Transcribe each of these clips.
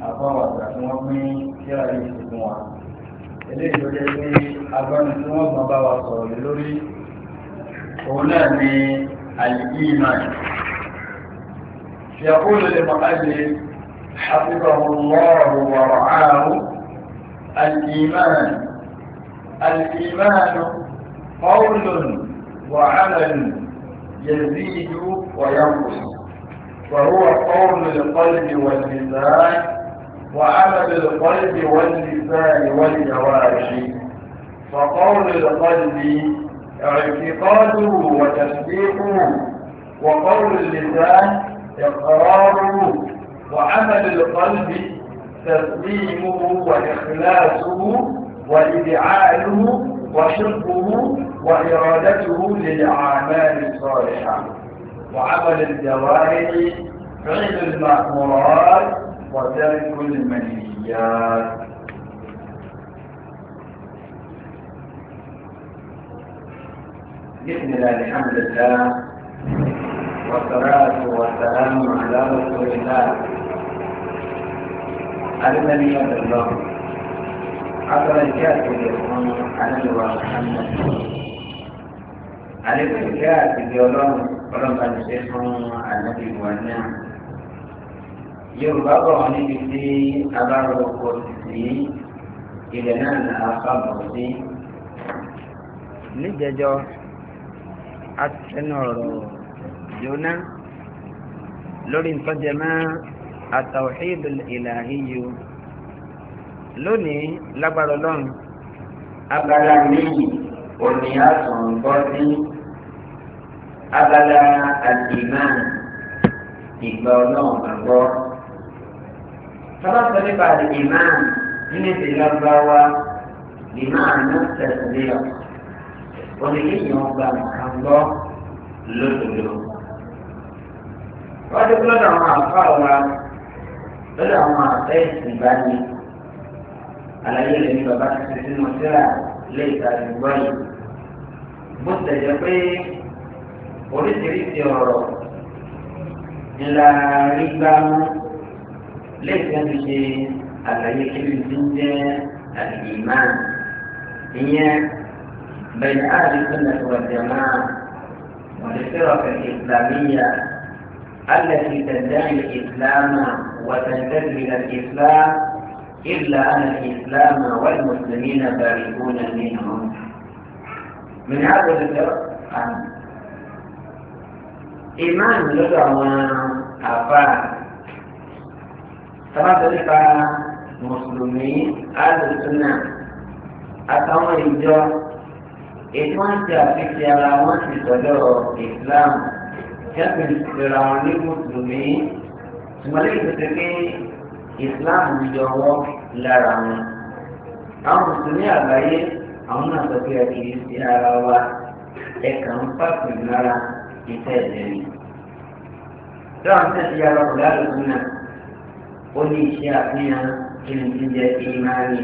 àbáwọ̀ àgbà tí wọ́n pín kíra yìí sí fún wa eléyìí tó jẹ́ pé agbọ́ni tí wọ́n gbọ́n bá wa sọ̀rọ̀ lé lórí òun náà ni al-iman يقول للمؤلف حفظه الله ورعاه الإيمان الإيمان قول وعمل يزيد وينقص وهو قول القلب واللسان وعمل القلب واللسان والجوارح فقول القلب اعتقاده وتصديقه وقول اللسان إقراره وعمل القلب تسليمه وإخلاصه وإذعاله وشركه وإرادته للأعمال الصالحة وعمل الجوارح فعل المأمورات وترك المنهيات بسم الله الحمد لله والصلاة والسلام على رسول الله الذي يد الله عبر الكاتب يكون على محمد عليكم الكاتب يولون ولم تنسيكم النبي والنعم yorùbá bọ̀ wọ́n níbi tí abáròkọ sí ilẹ̀ náà ní àkàbọ̀ sí. níjẹjọ atẹnu ọ̀rọ̀ jóná lórí ntọ́jẹmọ́ àtàwọ̀hídù ìlàhíyù lónìí lágbára ọlọ́run abala méjì òní àtún bọ́ sí abala àdìmán ìgbà ọlọ́run gbàgbọ́. sábà sọ nípa àdìmán nínú ìdílé ọgbàwá dìmán náà tẹ̀sílẹ̀ oníkéèyàn gba nǹkan gbọ́ lódodo. wọ́n ti kúlọ̀ àwọn àfáà wa lọ́dọ̀ àwọn àfẹ́ ìsìnbáni àlàyé rẹ̀ ní bàbá ti fi sínú síra lé ìtàgé gbọ́ yìí. bó tẹ̀jẹ́ pé oríṣiríṣi ọ̀rọ̀ ńlá rí gbámú lẹ́yìn tí wọ́n ti ṣe àlàyé kiri tí ń jẹ́ àdìmán ìyẹn bẹ̀rẹ̀ àdìsúnà wal-jamā'a والفرق الإسلامية التي تدعي الإسلام وتنتسب إلى الإسلام إلا أن الإسلام والمسلمين بارئون منهم من هذا الفرق إيمان لغة أفعال sábàtọ̀ nípa mùsùlùmí alùsùnà àtàwọn ìjọ ètò wọn ti àfihàn ara wọn ti sọ̀dọ̀ islam jẹ́pẹ̀ ìṣẹ̀lẹ̀ àwọn ní mùsùlùmí ṣùgbọ́n lẹ́yìn tó ti pé islam yọwọ́ lára wọn. àwọn mùsùlùmí àgbáyé àwọn náà sọ pé ẹ̀kì sí ara wa ẹ̀ka ń pàṣẹ lára ìfẹ́ ìjẹ́rìí. dáhùn tẹ̀sí yàrá ọ̀gá àlùsùnà ó ní iṣẹ́ àfihàn kí ni ti jẹ́ ìmáàní.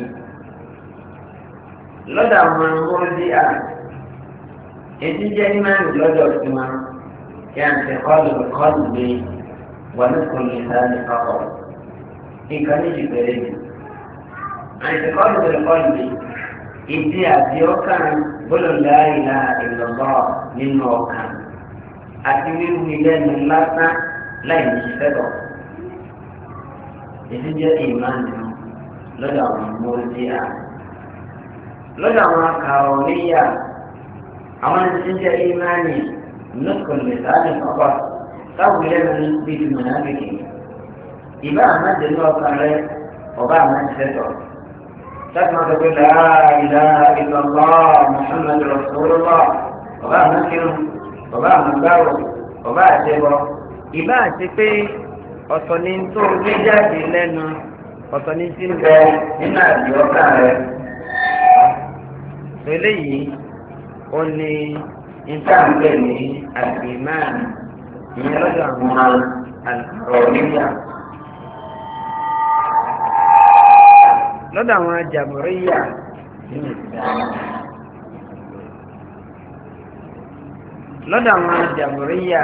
lọ́dọ̀ àwọn mọ́ọ́dí à ètí jẹ́ ìmáàní lọ́dọ̀ tí wọn kí à ń tẹ kọ́ọ̀lù kọ́ọ̀lù gbé wọn ní kò ní sáré papọ̀. nǹkan méjì péré ni. àìsè kọ́ọ̀lù gbé kọ́ọ̀lù gbé ìdí àti ọkàn gbọ́dọ̀ láàyè ìlọ́gbọ́ nínú ọkàn àti wíwú ilé ẹnu lásán láì ní ṣiṣẹ́ bọ̀ èyí jẹ́ ìmáàmù lọ́dọ̀ àwọn mọ́lẹ́díà lọ́dọ̀ àwọn akàwọ̀níyà àwọn ẹni jẹ́ ìmáàmù nùkùn lẹ́sàánì kọ́kọ́ táwọn ilé mi bí ti mọ̀nàbìkì ìbá àmàdé ní ọkàn rẹ ọba àmàdé sẹ́tọ̀ láti máa tọ́jú láàrínlá ìlọ́lá muhammadu rasulullah ọba àmàkírun ọba àmàgbáwò ọba àtẹbọ ìbá àti pé ọ̀tọ̀ ni tó gbé jáde lẹ́nu ọ̀tọ̀ ni tí ń bẹ nínú àdìọ́kà rẹ. eléyìí ó ní ìtàǹgbẹ̀ ní àgbìmáà ìyẹn lọ́dọ̀ àwọn ọ̀rọ̀ nígbà. lọ́dọ̀ àwọn jàmùríyà nínú ìsìlámù. lọ́dọ̀ àwọn jàmùríyà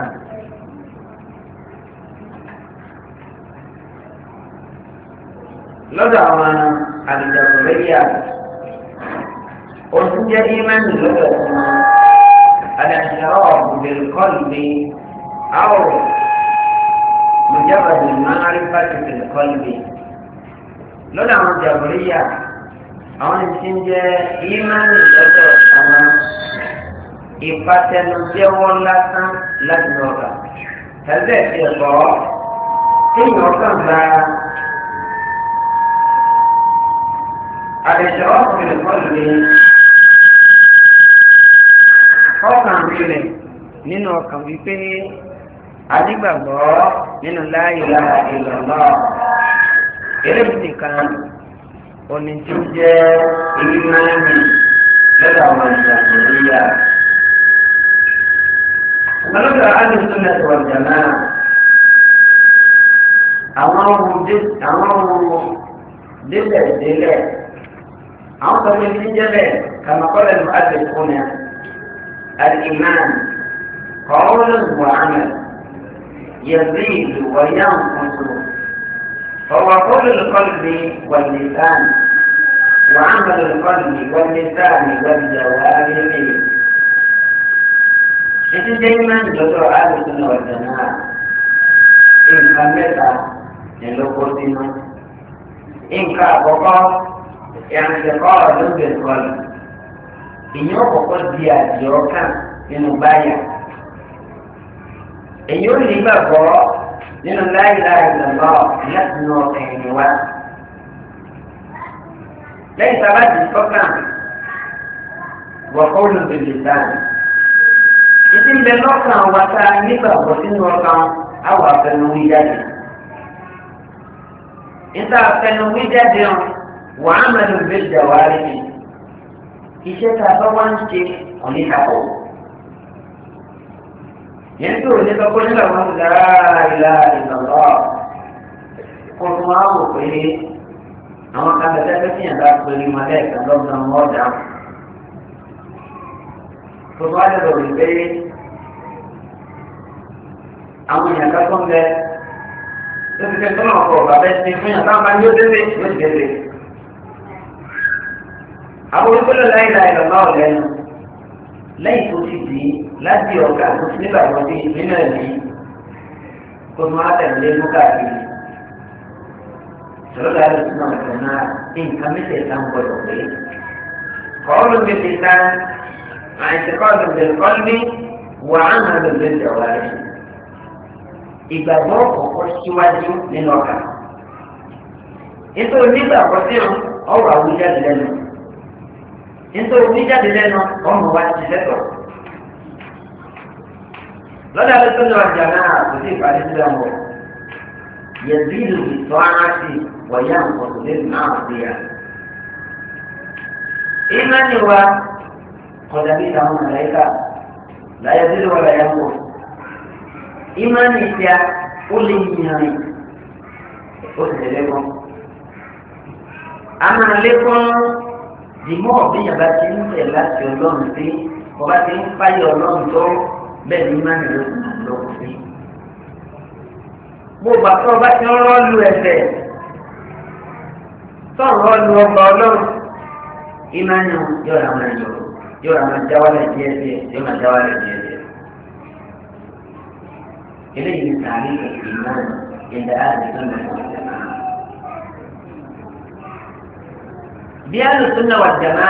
lọ́dọ̀ àwọn àdìjàkùnrẹ́yà oṣù jẹ́ ìmánì lọ́dọ̀ fún wọn àdàṣàrọ̀ bìlkọ́lì àwọ̀ mùjábàdì máàrífàtì bìlkọ́lì lọ́dọ̀ àwọn jàkùnrẹ́yà àwọn tí ń jẹ́ ìmánì lọ́dọ̀ àwọn ìpàtẹnujẹ́wọ́ lásán láti ọ̀gá tàbí ẹ̀sìn ẹ̀kọ́ kéèyàn kàn gba àdìsọ́ ọ̀sìn kọlù ní ọkàn rẹ̀ nínú ọkàn wípé adigbàgbọ́ nínú la ilaha illallah eléyìí nìkan oní tí ó jẹ́ ìlú mẹ́rin lọ́dọ̀ àwọn ìṣàkóso yíyá. Ọlọ́dọ̀ Adùsúnà wal Jamaa àwọn ohun délẹ̀ délẹ̀ àwọn tó ní ti jẹ́ bẹ́ẹ̀ kàmá kọ́lẹ̀ ní adùsúnà al-iman qawlun wa amal yazidu wa yanqusu فهو قول القلب واللسان وعمل القلب واللسان والجوارح Itu jangan jodoh ahli sunnah wal jamaah. Nǹkan mẹ́ta ni ló kó sínú. Nǹkan àkọ́kọ́ ìrìnsẹ̀kọ́ ọ̀dún bẹ̀rẹ̀ kọlù. Ìyẹn ọ̀kọ̀kọ́ di àdìẹ ọkàn nínú báyà. Èyí ò ní gbàgbọ́ nínú láìláì lọ́lọ́ láti nù ọkàn ẹ̀yìn wá. Lẹ́yìn sábà ti sọ́kàn, wọ̀kọ́ olùbẹ̀lẹ̀ sáà ìdí ń bẹ lọ́kàn wa tá a nígbàgbọ́ sínú ọkàn àwọn afẹnuwí jáde. níta afẹnuwí jáde hàn wàá mẹ́rin bí ìjàwárí mi. iṣẹ́ tá a bá wá ń ṣe oníkàwọ́. yẹn tó ní kọ́kọ́ nígbà wọn ti dára ìlà ìlọ́lọ́. kó tún wá wò pé àwọn kan tẹ́tẹ́ fẹ́ fìyàn bá pèrè mọ́lẹ́ ìtàn lọ́gbọ̀n ọ̀dà tó bá lè lòrì pé àwọn èèyàn kan tó ń bẹ tó ti fẹ́ tó náà kọ̀ bàbá ẹsẹ̀ fún yàn táwọn bá ní ó délé yóò ti délé. àwọn olùkọ́lẹ̀ láyé láyé lọ́nà ọ̀lẹ́nu lẹ́yìn tó ti dì í láti ọ̀gá tó ti nígbà tó ti nínú ẹ̀mí tó máa tẹ̀lé mú káàkiri. sọ̀rọ̀ láyé tó náà tẹ̀ náà nǹkan mẹ́tẹ̀ẹ̀ta ń gbọdọ̀ pé. kọ́ ló ń bẹ اعتقاد بالقلب وعمل بالجوارح ìgbàgbọ́ ọ̀pọ̀ síwájú nínú ọkà nítorí nígbàgbọ́ sí ọ̀rọ̀ àwùjáde lẹ́nu nítorí oníjáde lẹ́nu ọmọ wa ti lẹ́tọ̀ lọ́dà tó tọ́jú ọjà náà kò sí ìpàdé sí ọmọ yẹ̀zílù ìtọ́ ara sí wọ̀nyá nǹkan tó lé náà sí ya. ìmánì wa kọjá bí táwọn mọ̀lẹ́kà láyé sílẹ̀ wọlé yẹn kù. ìmánì ìṣá ó lè yìnyín ó sì lè lékún. a máa lékún dìmọ́ ọ̀bíyàn bá ti ń tẹ̀ láti ọlọ́run sí ọba ti ń fáyọ̀ ọlọ́run tó bẹ́ẹ̀ ni ìmánì ló kù lókun sí. gbogbo àti ọba ti ń rọ́ọ̀lù ẹ̀fẹ̀ tó ń rọ́ọ̀lù ọgbà ọlọ́run ìmánì yóò rà wọn ẹ̀yọ́ yóò máa jáwálẹ̀ díẹ̀ díẹ̀ yóò máa jáwálẹ̀ díẹ̀ díẹ̀. eléyìí ní sàárì ìmọ̀ ìdá àdìsọ́ náà wà jẹ̀má. bí àlùsùn náà wà jẹ̀má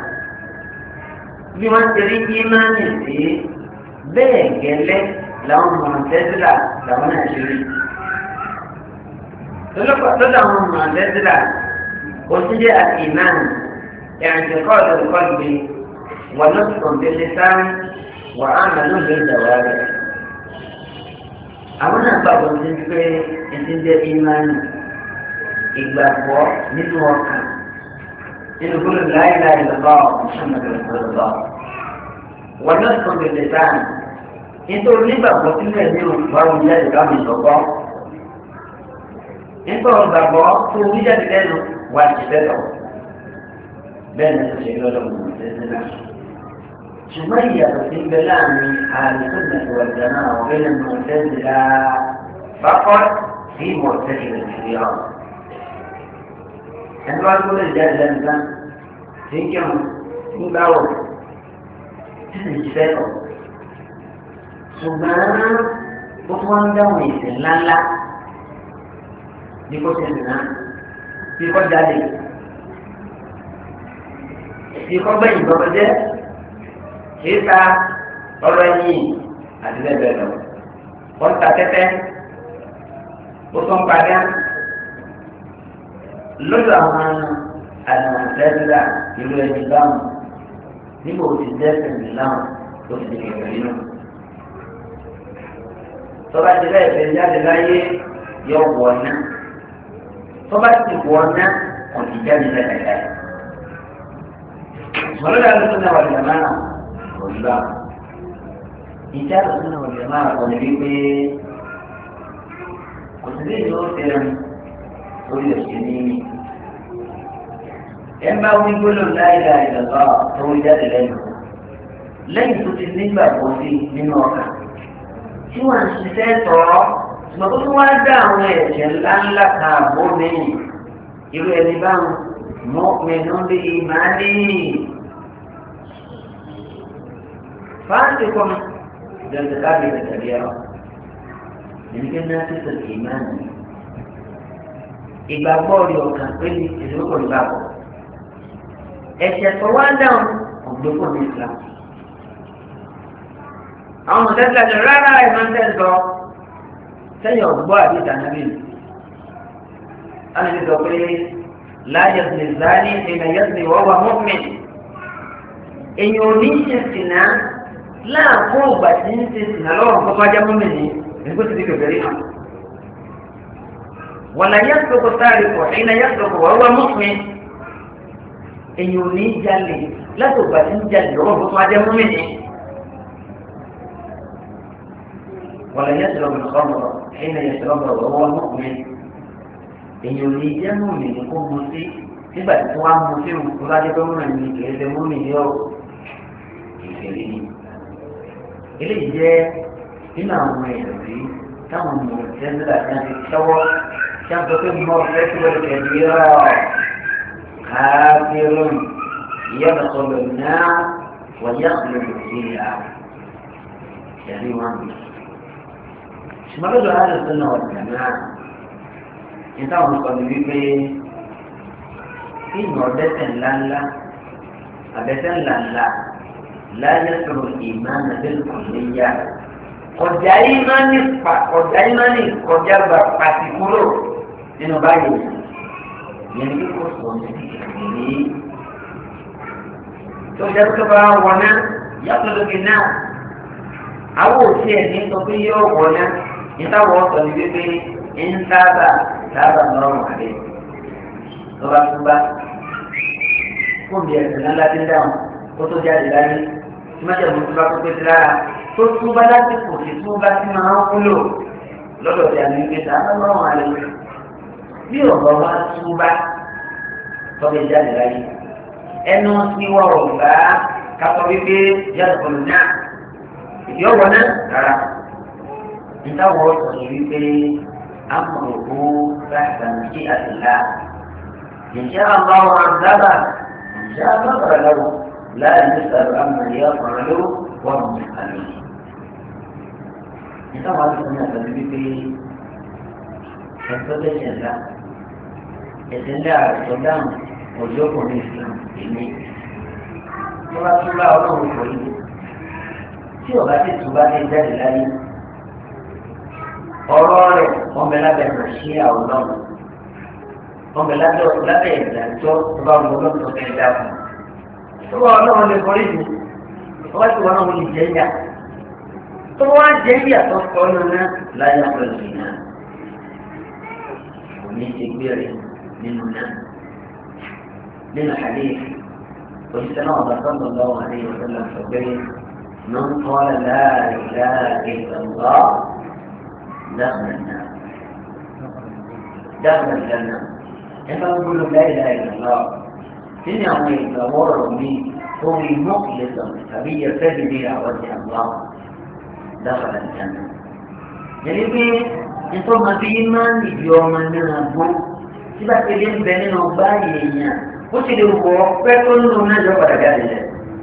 bí wọ́n ti rí ìmánì sí bẹ́ẹ̀ gẹ́lẹ́ làwọn mọ̀ọ́tẹ́sílà làwọn náà ṣe rí. lọ́dọ̀ àwọn mọ̀ọ́tẹ́sílà kò sí jẹ́ àti ìmáàmù ìrìnsẹ̀kọ́ ọ̀dọ̀ kọ́ọ̀dù ونطق باللسان وعمل بالجوارح àwọn náà gbàgbọ́ sí pé ẹtí jẹ́ ìmánì ìgbàgbọ́ nínú ọkàn nínú gbọ́dọ̀ láìláì lọ́wọ́ ìṣàmọ̀lẹ̀ lọ́wọ́ wọn náà sọ bèbè sáà nítorí nígbàgbọ́ sínú ẹ̀mí òṣùwàrún jáde káwọn ìṣọ̀gbọ́ nítorí gbàgbọ́ tó wí jáde lẹ́nu wà ti tẹ́lọ̀ bẹ́ẹ̀ ni ó ṣe lọ́dọ̀ mọ̀ tẹ́lẹ̀ náà. ṣùgbọ́n ìyàtọ̀ sí ń bẹ láàrin àlùsùnà ìwàjàmá ọ̀gbẹ́ ní mọ̀tẹ́sílá bákọ́ sí mọ̀tẹ́sílá ìfìyà. ẹni wá tó lè jáde lẹ́nu tán tí ń kírun ń gbáwọ̀ tí sì ń ṣiṣẹ́ tọ̀ ṣùgbọ́n ó tún wá ń dáhùn ìsìn ńláńlá bí kò ṣe nìyà bí kò jáde bí kò gbẹ̀yìn gbọ́dọ̀ jẹ́ kíkà ọ̀rọ̀ ẹ̀yìn àti bẹ́ẹ̀ bẹ́ẹ̀ lọ. wọ́n ta tẹ́tẹ́ ó tún padà lọ́dọ̀ àwọn àdàmọ̀tẹ́sílà ìlú ẹni báwọn nígbà ó ti dẹ́sẹ̀ níláwọn ó ti di kẹ̀kẹ́ nínú. tọ́ba ti bẹ́ẹ̀ fẹ́ jáde láyé yọ wọ̀ ọ́nà tọ́ba ti wọ̀ ọ́nà kò ní jáde lẹ́yìn mọ̀lẹ́dà ló tún náà wà lẹ́yìn náà kò ní báwọn ìjà lọ́sùn náà lè máa kọ́ ní wípé kò sí lè yóò fẹ́ràn lórí òsì ní ẹ bá wí gbólóhùn láìla ìdàgbà tó ń jáde lẹ́nu lẹ́yìn tó ti nígbàgbọ́ sí nínú ọkà tí wọ́n ń ṣiṣẹ́ tọ́ ṣùgbọ́n tó tún wá dá àwọn ẹ̀jẹ̀ ńláńlá kan àbó lẹ́yìn irú ẹni báwọn mọ́pinnu lè máa ní fáńtì kọ́mi. لارتكاب الكبيرة يمكن الناس الإيمان ìgbàgbọ́ rẹ̀ ọ̀kan pé ní ìdókòwò ìgbàgbọ́ ẹ̀sẹ̀ tó wá dáhùn ọ̀gbẹ́kọ̀ ní Islam. àwọn mọ̀tẹ́sílẹ̀ àti rárá ẹ̀ máa ń tẹ̀sọ̀ sẹ́yìn ọ̀gbọ́ àti ìdánábì. wọ́n ti sọ pé láyé zìlìzáni ìrìnà yẹ́sì wọ́wọ́ mọ́mìn. èèyàn ò ní ṣe sìnà láàkó ìgbà tí ń ṣe sìnà lọ́wọ́ nǹkan tó ajá mọ́mìn ní ẹ̀kọ́ ti di kẹfẹ́rí náà. wàlá yẹ́sọ̀kọ̀ sáré pọ̀ ẹ̀yìn náà yẹ́sọ̀kọ̀ wọ́wọ́ mọ́mìn. èèyàn ò ní jalè láti ìgbà tí ń jalè lọ́wọ́ nǹkan tó ajá mọ́mìn ní. ولا يشرب الخمر حين يشربها وهو مؤمن èyàn ò ní jẹ́ mọ́mì ní kó mu sí nígbà tí wọ́n á mu sí òkú láti pé mọ́mì ní kìí ṣe mọ́mì ní ọ̀ ìṣèlú ni. eléyìí jẹ́ nínú àwọn èèyàn rí táwọn ọmọ ìṣẹ́ńdà náà ti ṣọwọ́ tí a sọ pé mọ́ fẹ́ tí wọ́n ti ẹ̀dí rọ̀ káfíìrún ìyá ọ̀sọ̀lọ̀ náà wọ́n yá ọ̀sọ̀lọ̀ sí ìyá ìyàrí wọn bì. ṣùgbọ́n lọ́dọ̀ àdùsùn náà ọ̀dà náà níta wọn sọ ní wípé kí ìmọ̀ ọ̀dẹ́sẹ̀ ńláńlá àbẹ́sẹ̀ ńláńlá láyé sọ̀rọ̀ ìmáàmù ẹ̀dẹ́lùkọ̀ léyà ọ̀jà ìmánì ọ̀jà ìmánì kọjá gba pàtì kúrò nínú báyìí yẹn ní kò sọ ní ìrírí tó jẹ́ tó bá wọná yàtọ̀ lókè náà àwọn òsì ẹ̀ ní sọ pé yóò wọná níta wọ́n sọ ní wípé ń sábà sábà lọ́rùn àlẹ́ lọ́ba tó bá fún bí ẹ̀sìn náà láti dáhùn kó tó jáde láyé tí má jẹ́ mọ́tò bá tó pé lára tó tún bá lásìkò tí tún bá sí máa ń wúlò lọ́dọ̀ tí a ní pé sábà lọ́rùn àlẹ́ bí ọ̀gá wa tún bá tọ́bẹ̀ jáde láyé ẹnu tí wọ́n rọ̀ gbá kátó wípé yàtọ̀ pẹ̀lú náà ìdí ọ̀wọ́ náà rárá níta wọ́n sọ wípé. أمره تحت مشيئة الله إن شاء الله عذبه إن شاء غفر له لا يسأل عما يفعل وهم يسألون Kita wajib punya sendiri Contohnya adalah Adalah sedang Ojo pun Islam ini Surah-surah orang Ojo ini Siapa sih Subah yang jadi lagi ọ̀rọ̀ rẹ̀ wọ́n bẹ lábẹ́ ìrìnsí àwòrán wọ́n bẹ lábẹ́ lábẹ́ ìdájọ́ tó bá wọn lọ́dún tó fẹ́ dá fún un. tó bá wọn náà lè kọrí ìlú wọ́n bá ti wọn náà wọ́n lè jẹ́ ìyá tó bá wọn jẹ́ ìyá tó kọ́ ọ́nà náà láyé pẹ̀lú ìyá kò ní ṣe gbére nínú náà nínú àlẹ́ òṣìṣẹ́ náà bá sọ́dọ̀ lọ́wọ́ àlẹ́ ìwọ̀sán sọ pé من قال لا إله إلا الله دخل النار دخل الجنة إذا نقول لا إله إلا الله إن يوم يتورط لي هو مخلصا فبي يرتدي بها وجه الله دخل الجنة يعني في ثم في إيمان يوم أننا نقول tí bá ti lé ń bẹ nínú báyìí èèyàn ó ti lè wọ pẹ́ tó nínú náà yọ padà jáde lẹ̀.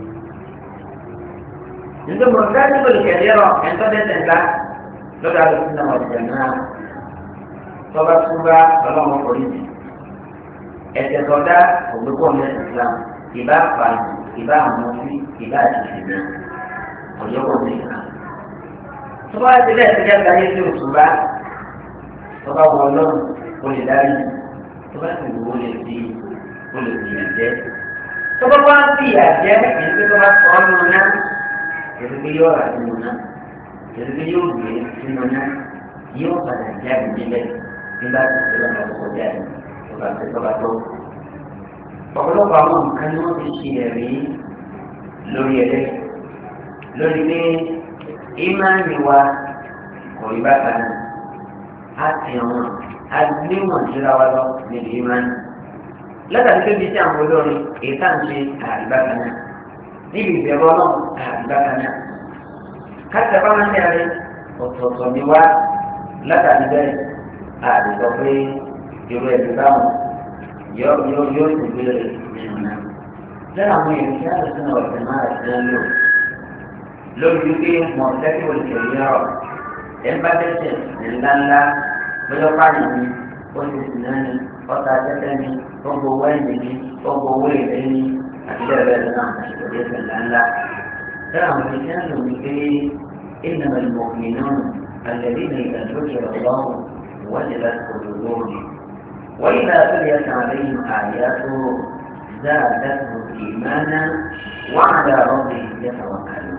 nítorí mo fẹ́ tí kòlì kẹ̀lé rọ ẹ̀ńtọ́ dẹ́sẹ̀ ńlá lọ́dọ̀ àlùkò náà wà jẹ̀ náà tọ́ba túbá ọlọ́mọ polisi ẹ̀sẹ̀ tọ́da ògbókò ní Islam ìbá pààyàn ìbá àmọ́sí ìbá àtìsí náà ọ̀yọ́kọ̀ ní Islam. tọ́ba ti bẹ́ẹ̀ ti dẹ́gbà yé sí òtúbá tọ́ba wọ ọlọ́run ó lè dárí tọ́ba sì wò ó lè di ó lè di ìjẹ́. tọ́ba wá sí ìyàjẹ́ èyí tó tọ́ba sọ ọ́ nù náà èyí tó yọ̀ ọ̀rà sínú náà èyí tó yóò gbé sínú náà yóò padà jáde níbẹ̀ nígbà tí ìṣẹ̀lẹ̀ náà kò jáde tọ́ba tó tọ́ba tó. ọ̀pọ̀lọpọ̀ àwọn nǹkan ni wọ́n ti ṣe ẹ̀rí lórí ẹ̀rẹ́ lórí pé ìmáàmì wa kò rí bákan náà á ti àwọn agbéwọ̀n síra wa lọ níbi ìmáàmì. látàrí pé bíi tí àwọn olórin èyí tá à ń ṣe àrí bákan náà níbi ìbẹ̀rù ọlọ́run àrí bákan náà. káṣíà bá máa ń yára ọ̀tọ̀ọ̀tọ̀ ni wá látàrí bẹ́ẹ̀ àrí sọ pé irú ẹ̀bí báwọn yóò yóò yóò sì gbélé nínú náà. lẹ́nu àwọn èèyàn kí á lè sínú ọ̀sẹ̀ máa ṣe ń lò lórí wípé mọ̀tẹ́kì olùkẹ́lẹ́ ọ̀rọ̀ ẹ̀ ń bá dẹ́sẹ̀ ńláńlá bóyá pààyàn ni ó ti sìn náà ni ọ̀tá tẹ́tẹ́ ni ó gbowó ẹ̀yìn ni ó gbowó èlé ni àti bẹ́ẹ̀ bẹ́ẹ̀ lọ́nà àwọn ìṣòro ẹ̀sẹ̀ ńláńlá. lẹ́nu àwọn èèyàn kí á lò wípé إنما المؤمنون الذين إذا ذكر الله وجلت قلوبهم وإذا تليت عليهم آياته زادتهم إيمانا وعلى ربهم يتوكلون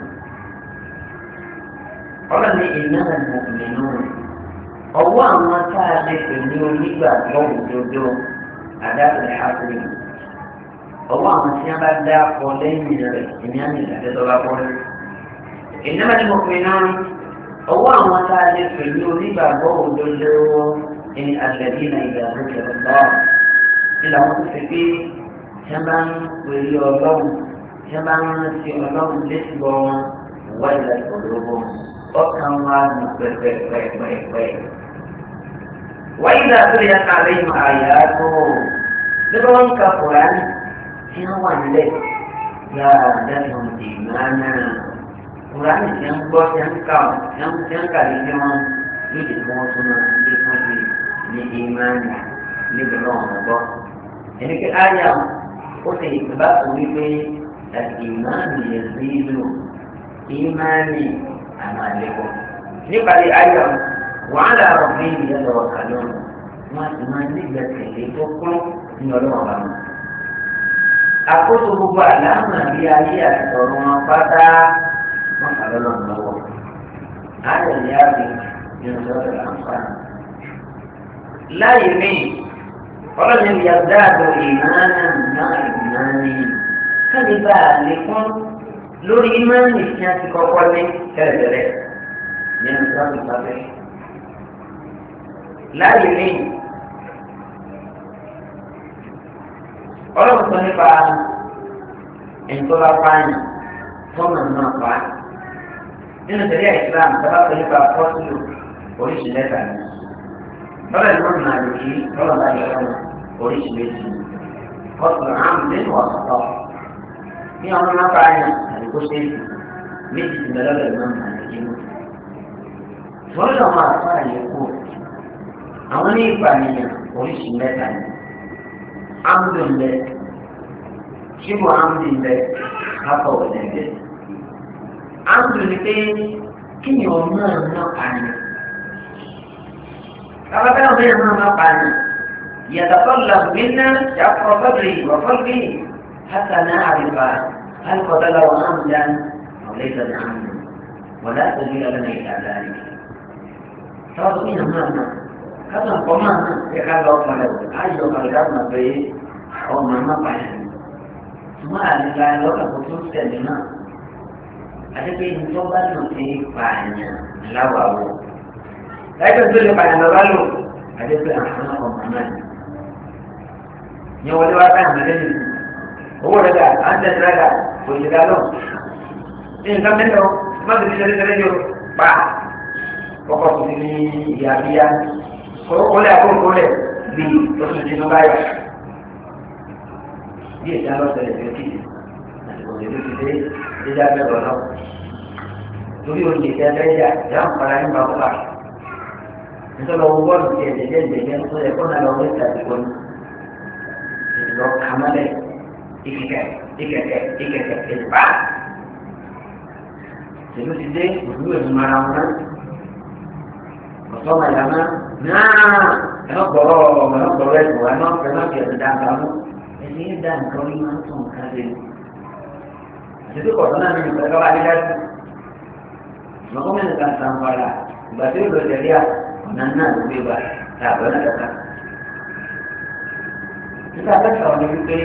قال إنما المؤمنون ọwọ́ àwọn tá a lè pè ní onígbàgbọ́ òdodo àdáàbò ìhàkùnrin ọwọ́ àwọn tí wọ́n bá dá ọ lẹ́yìn rẹ̀ ìní àmì ìdádẹ́tọ́lá bọ́ ìnáwó ni mo pè náà ọwọ́ àwọn tá a lè pè ní onígbàgbọ́ òdodo ní àgbẹ̀bí nàìjíríà lókè ọ̀gbọ́n nílò àwọn tó fi pé tí wọ́n bá ń pèlè ọlọ́run tí wọ́n bá ń rántí ọlọ́run létí bọ́ wọn wáyé láti ọ̀dọ́ ọkàn wa nù pẹ̀pẹ̀pẹ̀pẹ̀. wáyé láti rí ẹ̀ka lẹ́yìn àyà tó nígbà wọn ka kùránì tí wọ́n wà nílẹ̀ yára dáhùn dì mánà kùránì tí wọ́n gbọ́ tí wọ́n kà tí wọ́n kà lé wọn yóò dé kí wọ́n tún náà lé fún mi ní ìmánì níbi náà wọ́n gbọ́. ẹni pé àyà ó ti ìgbà tó wípé ìmánì yẹn sí ìlú ìmánì àmà àlékún. nípàdé ayọ̀ wàhálà ọ̀gbìn ìyẹn lọ́wọ́ kàlọ́ wọn sì máa nígbà tẹ̀lé tó kún ní ọlọ́wọ́ bá wọn. àkóso gbogbo àlámà bí ayé àti ọ̀run wọn pátá wọn kàlọ́ lọ́wọ́ lọ́wọ́. ayọ̀ ni a rí nínú sọ́dọ̀ àǹfààní. láyé mi ọlọ́run yà dáàbò ìmáàmù náà ìmáàmù káàdì bá a lè kún lórí ìmáàmù tí a ti kọ́kọ́ ní tẹ́lẹ̀tẹ́lẹ̀ nínú sọ́ọ̀tù sábẹ́. láàyè mi ọlọ́run sọ nípa ẹ̀ńtọ́lá pààyàn tọ́nà náà pa nínú tẹ̀lé Islam sábà sọ nípa pọ́sùlù oríṣi mẹ́ta ni lọ́dọ̀ ìlú ọ̀nà àdìkí lọ́dọ̀ bá yẹ ọ̀nà oríṣi méjì pọ́sùlù àmì nínú ọ̀sọ̀tọ̀ ní ọmọ náà pààyàn àdìkó ṣéèkì méjì ti bẹ̀rẹ̀ lọ́dọ̀ ìlú ọ̀nà àdìkí mú. wọ́n lọ máa fọ́ àyè kú àwọn ní ìpànìyàn oríṣi mẹ́ta ni amúdù ń bẹ ṣíbù amúdù ń bẹ kápọ̀ òní ń bẹ. amúdù ni pé kí ni ọmọ náà pààyàn Kalau kita yang mengapa يتطلب منا شق صدري وقلبي حتى نعرف هل قتله عمدا او ليس بعمد ولا سبيل لنا الى ذلك. صار فينا مهما كذا قمنا في هذا الطلب اي قلبنا في او ما فعل ثم لا لو خصوص كلمه ada mencoba nanti banyak lawawu Saya tu dia pada lalu ada tu anak pemahaman. Yang wali wakan ada ni. Oh ada, anda ada, boleh kalau. Ini kan benda, mana bisa dia dia bah. Pokok sini ya dia. Kalau boleh aku boleh. bí oṣù tí wọ́n bá yà bí èsì alọ́sẹ̀lẹ̀ tó kì í àsìkò tó ti dé dídá bẹ̀rẹ̀ náà torí oúnjẹ tẹ fẹ́ jà ìyá ń fara nípa kọ́kà nítorí ọwọ́ bọ́ọ̀lù tiẹ̀ jẹjẹ jẹjẹ tó yẹ kó náà lọ wọ́n ti àsìkò ní ìlọ kàmálẹ̀ ìkẹkẹ ìkẹkẹ ìkẹkẹ ìdìbà tèmi ti dé òdúró ẹ̀mí mara wọn náà ọ̀tọ́ màdàmá náà ẹ̀rọ gbọ́rọ̀ ẹ̀rọ gbọ́rọ̀ ẹ̀sùn wa náà fẹ́ náà fi ẹ̀sùn dáńtà mú ẹ̀sìn yẹn dá nǹkan orí máa ń tún nǹkan lé àti tó kọ̀ọ̀tún náà nínú ìfẹ́ káwá dídá sí mọ̀kọ́ mẹ́rin kan sàn fara ìgbà tí ó lọ tẹ̀lé à ọ̀nà náà ló gbé wa tá a bọ̀ náà kàkà. nígbà kẹta wọn ni wípé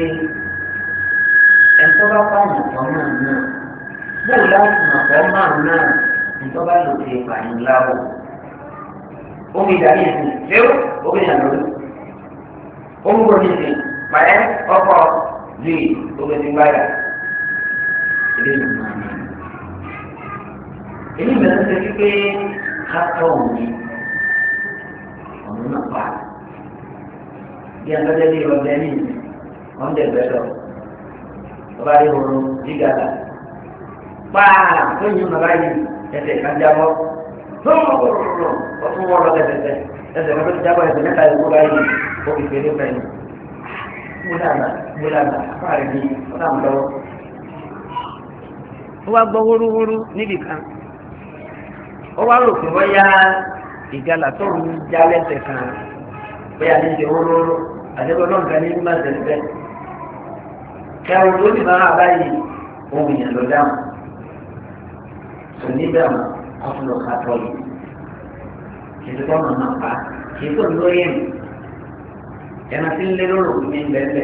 ẹ̀tọ́ bá pààyàn tán náà náà bóòlù láti mọ̀ fọ́ máa náà ẹ̀tọ́ bá lò sí ìpààyàn láwọ̀ omi ìdarí ìsìn léwu omi ìyàlórí omi gbòòrò ìsìn pàẹ́ ọkọ̀ lè omi ti gbáyà ilé ìlú máa ní. èyí mẹ́rin ṣe wípé kátó òní ọ̀nà náà pa bí agbẹ́jẹ́ bí ọbẹ̀ ní wọ́n dẹ̀ bẹ́ẹ̀ lọ ọba rí horo dígàlà pàà tó yin bàbá yìí ẹsẹ̀ kájábọ́ tóòrò ọtún wọn lọ tẹtẹtẹ ẹsẹ̀ kan tó ti jábọ̀ ẹsẹ̀ mẹ́ta ìlú báyìí ó fi fèrè fẹ́ ni múlànà múlànà fáàrí ni ọ̀nà àmúlọ́wọ́. ó wá gbọ́ wúrúwúrú níbì kan ó wá rò pé wọ́n yá ìgalà tó ń já lẹ́sẹ̀ kan bóyá ní ṣe wúrúwúrú àdébọ̀ náà nǹkan ní má tẹ̀lé bẹ́ẹ̀. kẹrin tó ti máa báyìí ohun ìyàn ló dáhùn tò ní dáhùn ọtún lọ ká tọ́ yìí kìí tó ọ̀nà náà pa kìí tó lórí ẹ̀mí ẹ̀nà tí ń lé lóró ní bẹ́ẹ̀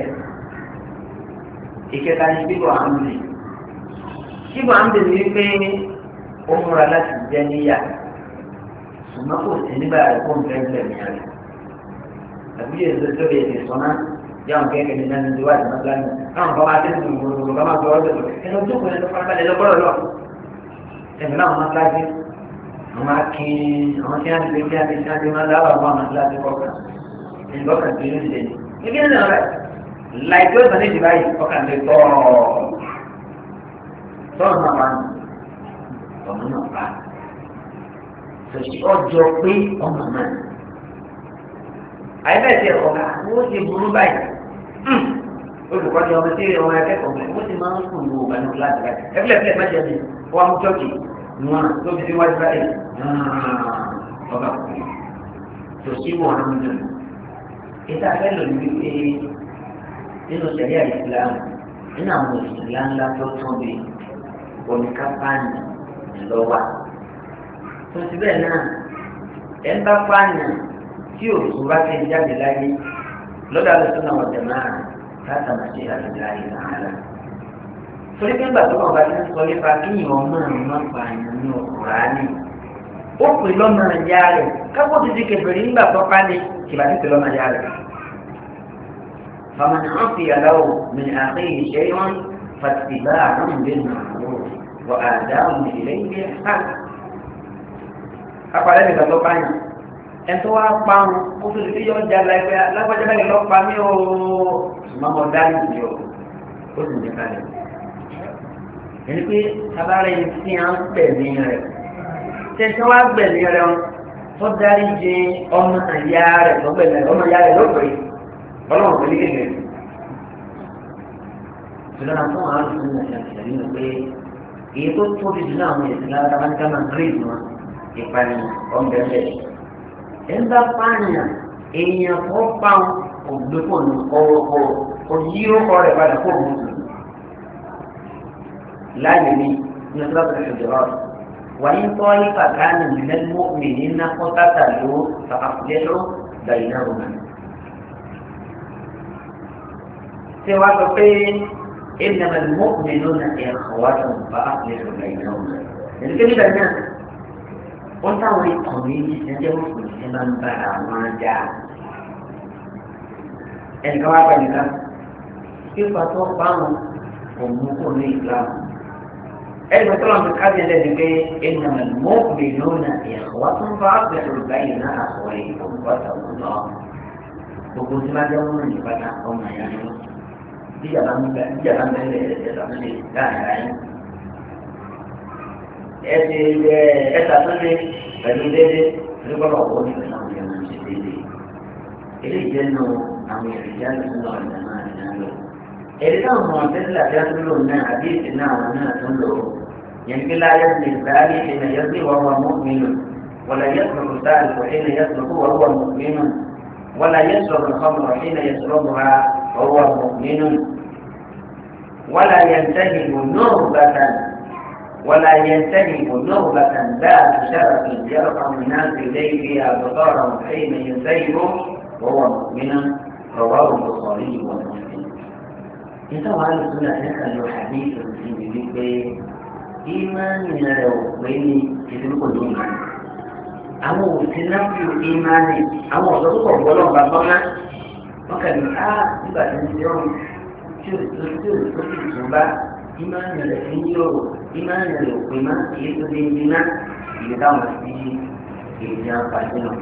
ìkẹta ní bíbọ̀ àmì bíbọ̀ àmì ní pé ó múra láti jẹ́ níyà ṣùgbọ́n kò sí nígbà ẹ̀kọ́ nǹkan ẹ̀mí rẹ̀ àbí èso tó lè lè sọ́nà yàwọn kẹ́kẹ́ ní náà ní ìwà ìmọ̀ gánà káwọn bá máa tẹ́lẹ̀ gbogbo bá máa gbọ́ ọ́dọ̀ ẹ̀rọ tó kọ́ ẹ̀rọ farabalẹ̀ lọ́gbọ́rọ̀ lọ ẹ̀mí náà máa kíláàsì àwọn akin àwọn tí wọ́n ti gbé kí wọ́n ti máa dáwọ́ àwọn àwọn kíláàsì kọ̀ọ̀kan ẹ̀yìn bọ́kàn tó yóò ṣe ní kí náà rẹ̀ láìpẹ́ ọ̀sán ní ìdìbà yìí ọkàn lè tọ́ tọ́ọ̀ náà pa ọmọ náà pa ọjọ́ pé ọmọ náà àyẹ̀bẹ̀tẹ̀ ọ̀gá wọ́n ti burú báyìí olùkọ́ni ọmọ tí ọmọ akẹ́kọ̀ọ́ mẹ́ wọ́n ti máa ń kùn ní òkà ní kíláàsì báyìí ẹgbẹ́lẹ́fẹ́ má jẹ́ mi wọ́n mú chọ́ọ̀kì wọn tó fi síwájú báyìí ọba kù tó sí wọn ń dùn. ìta fẹ́ lò ní wípé nínú sẹ̀ríà ìsìlámù nínú àwọn òṣìṣẹ́ ńlá tó tóbi oníkápáàní lọ́wọ́ tó ti bẹ́ẹ̀ náà ẹ̀ ń bá pààyàn tí òkú bá ti jáde láyé lọ́dọ̀ àlùsùn náà wọ̀n jẹ̀mọ́ àrùn láti àmàṣe àlùjá yìí nàárà. torí pé ńgbà tó wọn bá ti ń sọ nípa kíyìn ọmọ àrùn máa ń pa àyàn ní Kùránì ó pè lọ́mọ ìyá rẹ̀ kápò ti di kẹfẹ́rì ńgbà tó pa ní kìbá ti pè lọ́mọ ìyá rẹ̀. فمن عفي له من أخيه شيء فاتباع بالمعروف وآداء إليه بإحسان. أقول لك أن ẹtọ wa kpam kótó ti yọ ọjà lágbẹ lágbàjá báyìí lọ pa mí o mọmọ dárí ti o ó sì ní kalẹ̀ ẹni pé abára yìí fi hàn gbẹ̀mí rẹ̀ tẹ̀sán wa gbẹ̀mí rẹ̀ tó dárí jẹ ọmọ àyà rẹ̀ tó gbẹ̀mí rẹ̀ ọmọ àyà rẹ̀ lọ́pẹ̀ ọlọ́run pẹ̀lú kékeré ìlànà fún àwọn àlùfáà ní àṣà ìṣẹ̀lẹ̀ pé èyí tó tóbi jù náà àwọn ìṣẹ̀lẹ̀ alábàáníkà máa ń rí ìdùnnú ìpani ọ̀nbẹ̀rẹ̀ ẹnba pààyàn èèyàn tó pa ògbépò ní ọwọ́ òyí ọkọ rẹ̀ padà kó òun sùn. láàyè ní ní ọjọ́ tó ṣe jọ̀rọ̀ wàyí tọ́ ní pàtàkì nílẹ̀ mọ́mí ní nàkọ́tàtà ló fàkàfùlẹ́lọ́ gbàyìn náà wọn. ṣé wàá sọ pé إنما المؤمنون إخوة فأصلحوا بينهم. يعني كده náà wọ́n táwọn ikọ̀ méjì ṣẹ́jẹ́ mùsùlùmí ṣe máa ń bára wọn jà. ẹnìkan wá pẹ̀lú ká pípa tó bá wọn kò mú kó ní ìsìlámù. ẹnì kan tó lọ́n fi kájí ẹ̀ lẹ́nu pé ìnàmọ̀ mọ́ọ̀bì lónà ìyàwó tó ń bá àgbẹ̀rù báyìí náà àwọ̀ ìfowópamọ́ náà. gbogbo tí wọ́n jẹ́ wọn ní pátá ọmọ ìyá ni wọ́n bíjàmbá ń bẹ bíjàmbá ń bẹ lẹ̀ ẹ̀ẹ́dẹ̀ lọ́mọdé láàrin ayé ẹsẹ̀ ẹ ẹsẹ̀ àtúndé pẹ̀lú dédé nígbàgbọ́ ọ̀pọ̀ ní ìpínlẹ̀ àwọn èèyàn ṣe dédé eléyìí jẹ́ nù àwọn èròjà nínú ọ̀dà náà ní àlọ́ èdè táwọn ọmọ tẹ́sílà tí a tún lò náà àbí èsì náà àwọn náà tún lò yẹn kí láyé ní ìsáyé ìnà yẹn sí wọ́n wọ́n mọ́kùnrin ولا يترك الثالث حين يترك وهو مؤمن ولا يشرب الخمر حين يشربها وهو مؤمن ولا ينتهب نهبة ولا ينتهب نهبة ذات شرف يرفع الناس إليه فيها بطارا حين ينتهب وهو مؤمن رواه البخاري ومسلم إنت وعلى السنة نسأل حديث في ذلك إيمان لو بين كتبك الإيمان àwọn òsín náà fi ìmánì àwọn ọ̀dọ́ tó kọ̀ gbọ́dọ̀ bá bọ́lá wọn kàn ní á nígbà tí ń ṣe ọ̀hún tí ò tó tí ò tó ti tún bá ìmánì rẹ̀ fi ń yọ̀rọ̀ ìmánì rẹ̀ ò pé má èyí tó dé ní ná ìlú táwọn sí èyí àǹfààní náà.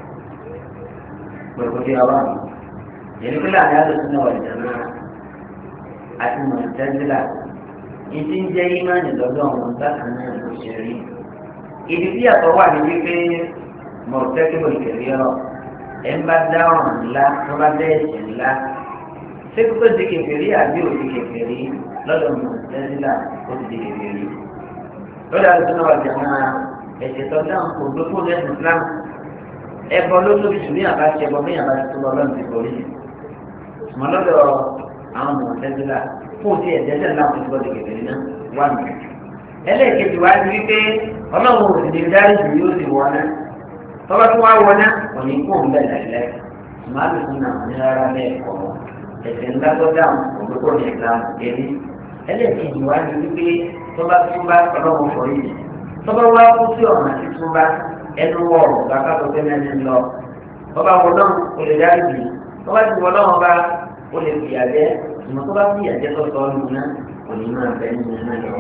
Gbogbo tí a wà yẹn ní láàrin àlùsùn náà wà ìjà náà àti mọ̀ ìtẹ́sílà ìdí ń jẹ́ ìmánì lọ́dọ̀ àwọn bákan náà ló ṣe rí ibi tí àtọ̀ wà ní wípé mọ̀tẹ́kìbò ìkẹ̀lẹ́ ọ̀ ẹ̀ ń bá dá ọ̀ràn ńlá tó bá dá ẹ̀ṣẹ̀ ńlá ṣé kókó di kẹfẹ́rí àbí òdi kẹfẹ́rí lọ́dọ̀ mọ̀tẹ́sílà ó ti di kẹfẹ́rí. lọ́dọ̀ àti sọ́nà wàjà máa ẹ̀ṣẹ̀ tó dáhùn kò gbé fún ẹ̀sìn Islam ẹ̀bọ ló tóbi jù ní àbá ṣẹbọ ní àbá tó lọ lọ́nà ti borí. mọ̀ lọ́dọ̀ àwọn mọ̀tẹ́sílà fún ti ẹ̀jẹ̀ náà ti gbọ́dọ̀ kẹfẹ́rí náà wà mí ẹlẹ́ẹ̀kejì wá ní wípé ọlọ́run ò sì ní dárí jù yóò sì wọ́n náà tọ́lá tó wá wọ́n náà kò ní kó ń bẹ̀ lẹ́lẹ́ màálù fún náà ní rárá bẹ́ẹ̀ kọ́ ẹ̀sẹ̀ ńlá tó dáhùn òdòdó ní ìsìlámù kéré ẹlẹ́ẹ̀kejì wá ní wípé tọ́lá tó bá ọlọ́run fọ yìí tọ́lá wá kú sí ọ̀nà títún bá ẹnu wọ̀rọ̀ kàkà tó fẹ́ mẹ́rin lọ tọ́lá wọ náà kò lè dárí jù tọ́lá ti wọ náà bá ó lè fìyà jẹ ìmọ̀ tó bá fìyà jẹ tó sọ ọ́ nù náà kò ní máa bẹ́ẹ̀ nínú náà lọ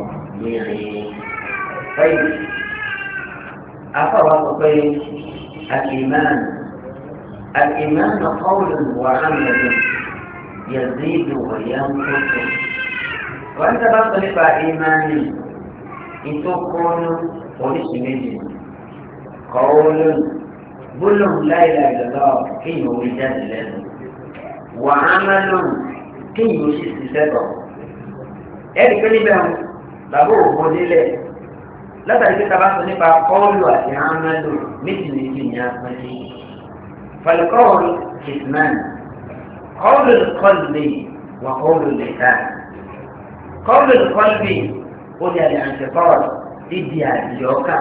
طيب أفرق الإيمان الإيمان قول وعمل يزيد وينقص وأنت بطلب إيماني إن تكون وليس مني قول بل لا إله إلا الله كي يوجد له وعمل كي يوجد سبب ẹ̀rí pé níbẹ̀ ń bàbá òkú nílẹ̀ látàrí pé tàbá sọ nípa kọ́ọ̀lù àti hánàlù méjì méjì ní apẹ́lẹ́ falikọ́ọ̀lù kìtìmán kọ́ọ̀lù kọ́ọ̀lù wà kọ́ọ̀lù lẹ́tà kọ́ọ̀lù kọ́ọ̀lù ó di àlẹ́ àǹtẹ̀kọ́ọ̀lù dídì àdìọ́kà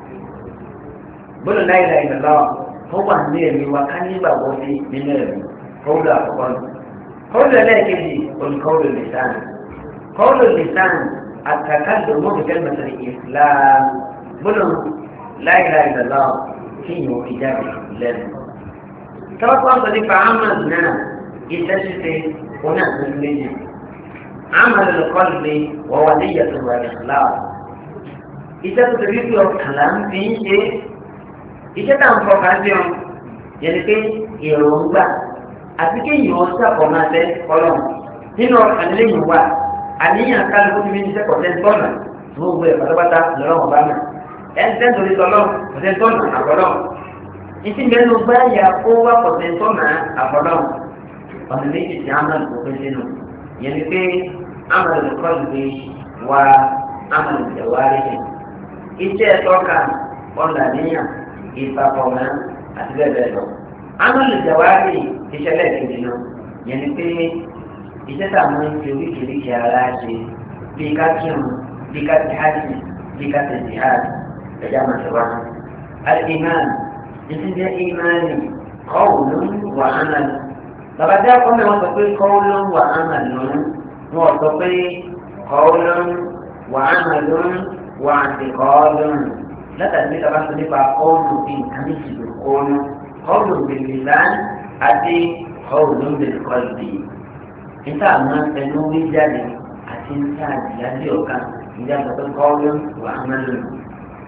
gbọ́dọ̀ láì láì lọ́wọ́ ó wà ní ẹ̀mí wa ká nígbà wọ́n sí nínú ẹ̀mí kọ́ọ̀lù àkọ́kọ́ kọ́ọ̀lù ẹlẹ́ẹ̀kejì olùkọ́ọ̀lù lẹ́tà قول اللسان التكلم بكلمة الإسلام بلو لا إله إلا الله فيه إجابة لازم توقع صديق عملنا إتشفي هنا مسلمين عمل القلب وهو نية والإخلاص إذا تريد الكلام في شيء إذا تنفق عنهم يعني في يرومبا àti kéèyàn ọ̀sàpọ̀ máa tẹ́ ọlọ́run nínú ọ̀kan lẹ́yìn wa àníyàn kálukú ti fi ní sẹ́kọ̀ọ́ tẹ́ tọ́nà fún gbogbo ẹ̀ pátápátá lọ́wọ́ bá mi ẹ̀ ń tẹ́ntò ní tọ́lọ́ kọ̀tẹ́ tọ́nà àbọ̀lọ́ ìtì mẹ́nu bá yà kó wá kọ̀tẹ́ tọ́nà àbọ̀lọ́ ọ̀nà méjì tí amadu kò pín sínú yẹn ni pé amadu kọ́ ìwé wa amadu ìjẹ̀wárí ni iṣẹ́ tọ́ka ọ̀nà níyàn ìfàkọ̀mọ́ àti bẹ́ẹ̀ bẹ́ẹ̀ lọ amadu ìjẹ̀wárí ìṣẹ̀lẹ̀ kejì náà yẹn ni pé iṣẹ́ tá a máa ń fi oríṣiríṣi ara ṣe bí ká kírun bí ká ti hajj bí ká ti jihad ẹ̀já máa ṣe wá. al-iman ìṣe jẹ́ ìmánì qawlun wa amal. bàbá dá kọ́ mi wọ́n sọ pé qawlun wa amal lónìí wọ́n sọ pé qawlun wa amalun wa i'tiqadun. látàrí bí bàbá sọ nípa qawlu bí nǹkan ní ìṣèlú qawlu qawlu bil lisan àti qawlu bil qalbi níta àwọn ẹnu wí jáde àti níta àdìyàdì ọ̀kan ìjà àgbàdo kọ́ọ́lù wà á máa lò.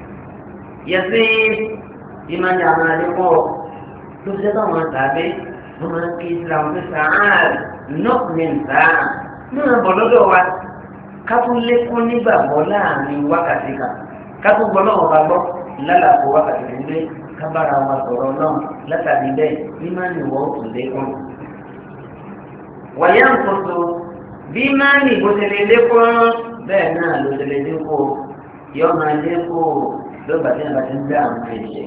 yẹsí ìmájà àwọn àdékọ́ tó ṣe táwọn tàbí wọ́n máa ń kí islam pé sàáà nọ́ọ̀mìn sàáà náà bọ̀ lọ́dọ̀ wa ká tún lékún nígbàgbọ́ láàrin wákàtí kan ká tún gbọ́ náà wà gbọ́ lálàpọ̀ wákàtí kan lé ká bára wa sọ̀rọ̀ náà látàrí bẹ́ẹ̀ bí máa ń wọ́ òtún lékún. wàyà ń kóso bí máa ń ìbò tẹ̀lé lékún bẹ́ẹ̀ náà ló tẹ̀lé dínkù yọ máa dínkù lọ́gbà tí a bá ti ń dá àwọn ẹ̀jẹ̀.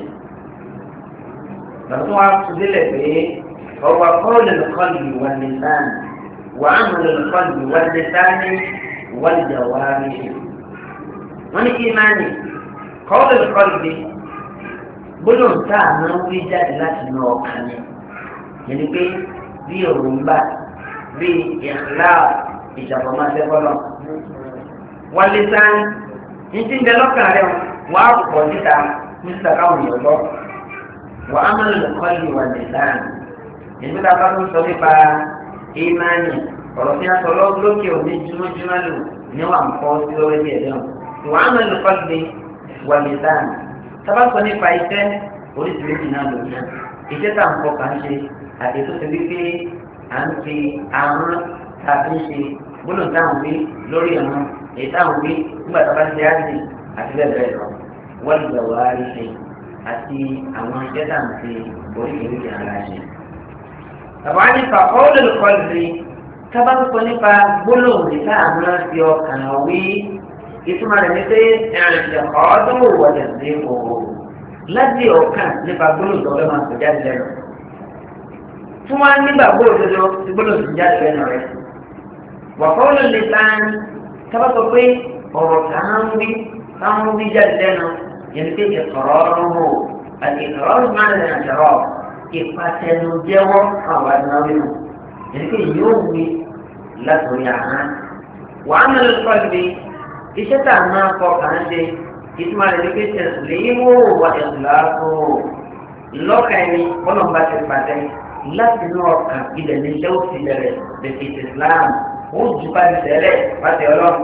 bàtún wa tún délẹ̀ pé ọwọ́ kọ́ọ̀lù kọ́ọ̀lù wà ní sáà wà á mọ̀ lọ́lù kọ́ọ̀lù wà ní sáà ní wàlìjà wà á rí i. wọ́n ní kí máa ní kọ́ọ̀lù kọ́ọ̀lù bí gbólóhùn tá a máa ń wí jáde láti inú ọkàn ni yẹn ni pé bí òrùngbà bí ìhìlá ìjàpọ̀mọ́sẹ́fọ́lọ́ wọlé sáà ní ti ń bẹ lọ́kàn rẹ̀ wọ́n á pọ̀ níta níta káwọn èèyàn lọ wọ́n á máa lè kọ́ ìwà lè sáà nígbà tá a bá tún sọ nípa ìmánì ọ̀rọ̀ tí a sọ lókè òní jùmọ̀jùmọ̀ lò níwọ̀n kọ́ sí lórí ẹ̀ lẹ́wọ̀n wọ́n á máa lè kọ́ ìwà lè sáà tábà sọ nípa iṣẹ́ oríṣiríṣi náà lò náà iṣẹ́ tá à ń kọ́ kà ń ṣe àti tó ti rí pé à ń fi àwọn tàbí ń ṣe gbọ́dọ̀ táwọn wí lórí ẹ̀wọ̀n èyí táwọn wí nígbà tá a bá ṣe á sí àti bẹ́ẹ̀ bẹ́ẹ̀ lọ wọ́n lè wá rí ṣe àti àwọn iṣẹ́ tá à ń fi oríṣiríṣi ara ṣe. bàbá ní pàpọ́ olùkọ́lùsí tábà sọ nípa gbólóhùn ní káàmú fi ọkàn wí ìtumọ̀ rẹ̀ ní pé ẹ̀rìnṣẹ̀ ọdún wọlé sí òwò láti ọ̀kan nípa gbólóhùn tó fẹ́ máa sọ jáde lẹ́nu. fún wa nígbà gbólóhùn tó ti gbólóhùn tó jáde lẹ́nu rẹ̀. wàkọ́ ló lè tán tábà sọ pé ọ̀rọ̀ táwọn wí táwọn wí jáde lẹ́nu yẹn pé ìkọ̀rọ̀ ọ̀rọ̀ àti ìkọ̀rọ̀ ọ̀rọ̀ máa ń lè àjọrọ̀ ìpàtẹnujẹ́wọ́ àwọn àdúrà nù yẹn pé yóò wí látòrí àná. wàá mẹ́rin lọ́kọ́ iṣẹ́ tá a máa kọ kà ń ṣe ìtumọ̀ rẹ̀ ní pé tẹ̀sílẹ́wò wà ẹ̀sùláàfò lọ́kà ẹni bọ́lọ̀mbà ti pàdé láti inú ọkàn ilẹ̀ ní iṣẹ́ ó ti bẹ̀rẹ̀ lẹ́kì islam ó jù bá ti tẹ̀lẹ̀ pàtẹ ọlọ́run.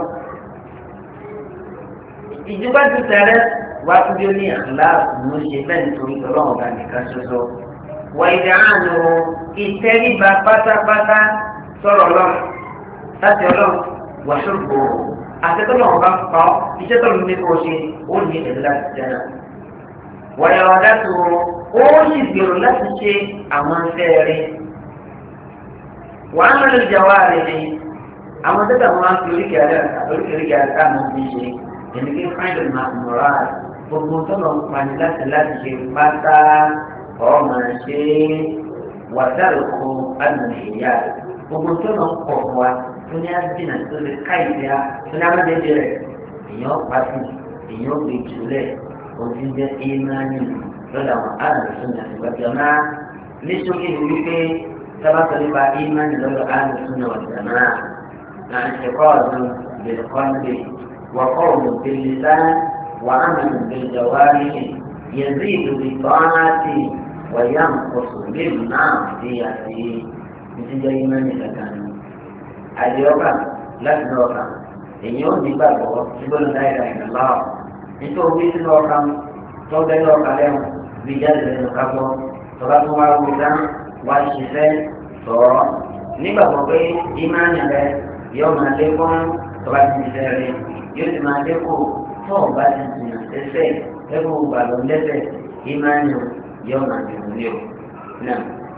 ìjùbá ti tẹ̀lẹ̀ wá fún bí ó ní àkùláàfù ló ṣe bẹ́ẹ̀ nítorí ọlọ́run bá nìkan ṣoṣo. wà ìdí àánú ìtẹ́ríba pátápátá sọ̀rọ̀ ọlọ́run láti ọlọ́run wà ṣòro àtẹ́tọ́lọ̀ ọba pa ọ́ iṣẹ́ tọ́lọ̀ ní kó ṣe ó ní ẹ̀dá láti jẹ́nà. wàyà ọ̀dà tó ó sì gbèrò láti ṣe àwọn iṣẹ́ rẹ̀. wàá mẹ́rin ìjà wa rẹ̀ ni àwọn tẹ́tà wọn á fi oríkèéríkèé àti káàmù ti ṣe èmi kí find my moral gbogbo tọ́lọ̀ ń pani láti láti ṣe pátá ọmọ ṣe wàdàlùkọ àdùnnú ìyá gbogbo tọ́lọ̀ ń pọ̀ wá tó ní àdínà tó lè ká ìfẹ́ á tó ní amájẹjẹ rẹ̀ èèyàn pàṣẹ èèyàn gbé jùlẹ̀ òfin jẹ́ ìmánì lọ́dọ̀ àwọn àlùsùn àti gbàgbọ́nà ní sókè ní wípé sábàtọ̀ nípa ìmánì lọ́dọ̀ àlùsùn náà gbàgbọ́nà náà ṣe kọ́ ọ̀dùn bẹ̀rẹ̀ kọ́ńdé wọ́kọ́ ọ̀dùn bẹ̀rẹ̀ sáà wà á mẹ́rin bẹ̀rẹ̀ jọ̀wárí yẹ̀zí ìdòwì tọ́nàtì wọ̀nyá nkọ̀sọ̀ lẹ́nu náà fi àti ìdíjọ́ ìmánì kankan àdìọ́kà láti ní ọkà èyí ò ní gbàgbọ́ síbólú náírà ìrìnlá ọ̀ nítorí wí sínú ọkà tó bẹ́ẹ̀ ọkà lẹ́wọ̀n bí jáde lẹ́nu kápọ́ tọ́ba tó wá wí dá wá ṣiṣẹ́ sọ̀rọ̀ nígbàgbọ́ pé ìmáàní rẹ yóò máa lékún tọ́ba ti ṣiṣẹ́ rẹ yóò sì máa lékún tó o bá ti jìnnà ṣẹṣẹ ẹ̀kọ́ gbàgbọ́ lẹ́sẹ̀ ìmáàní yóò máa dùn ní o náà.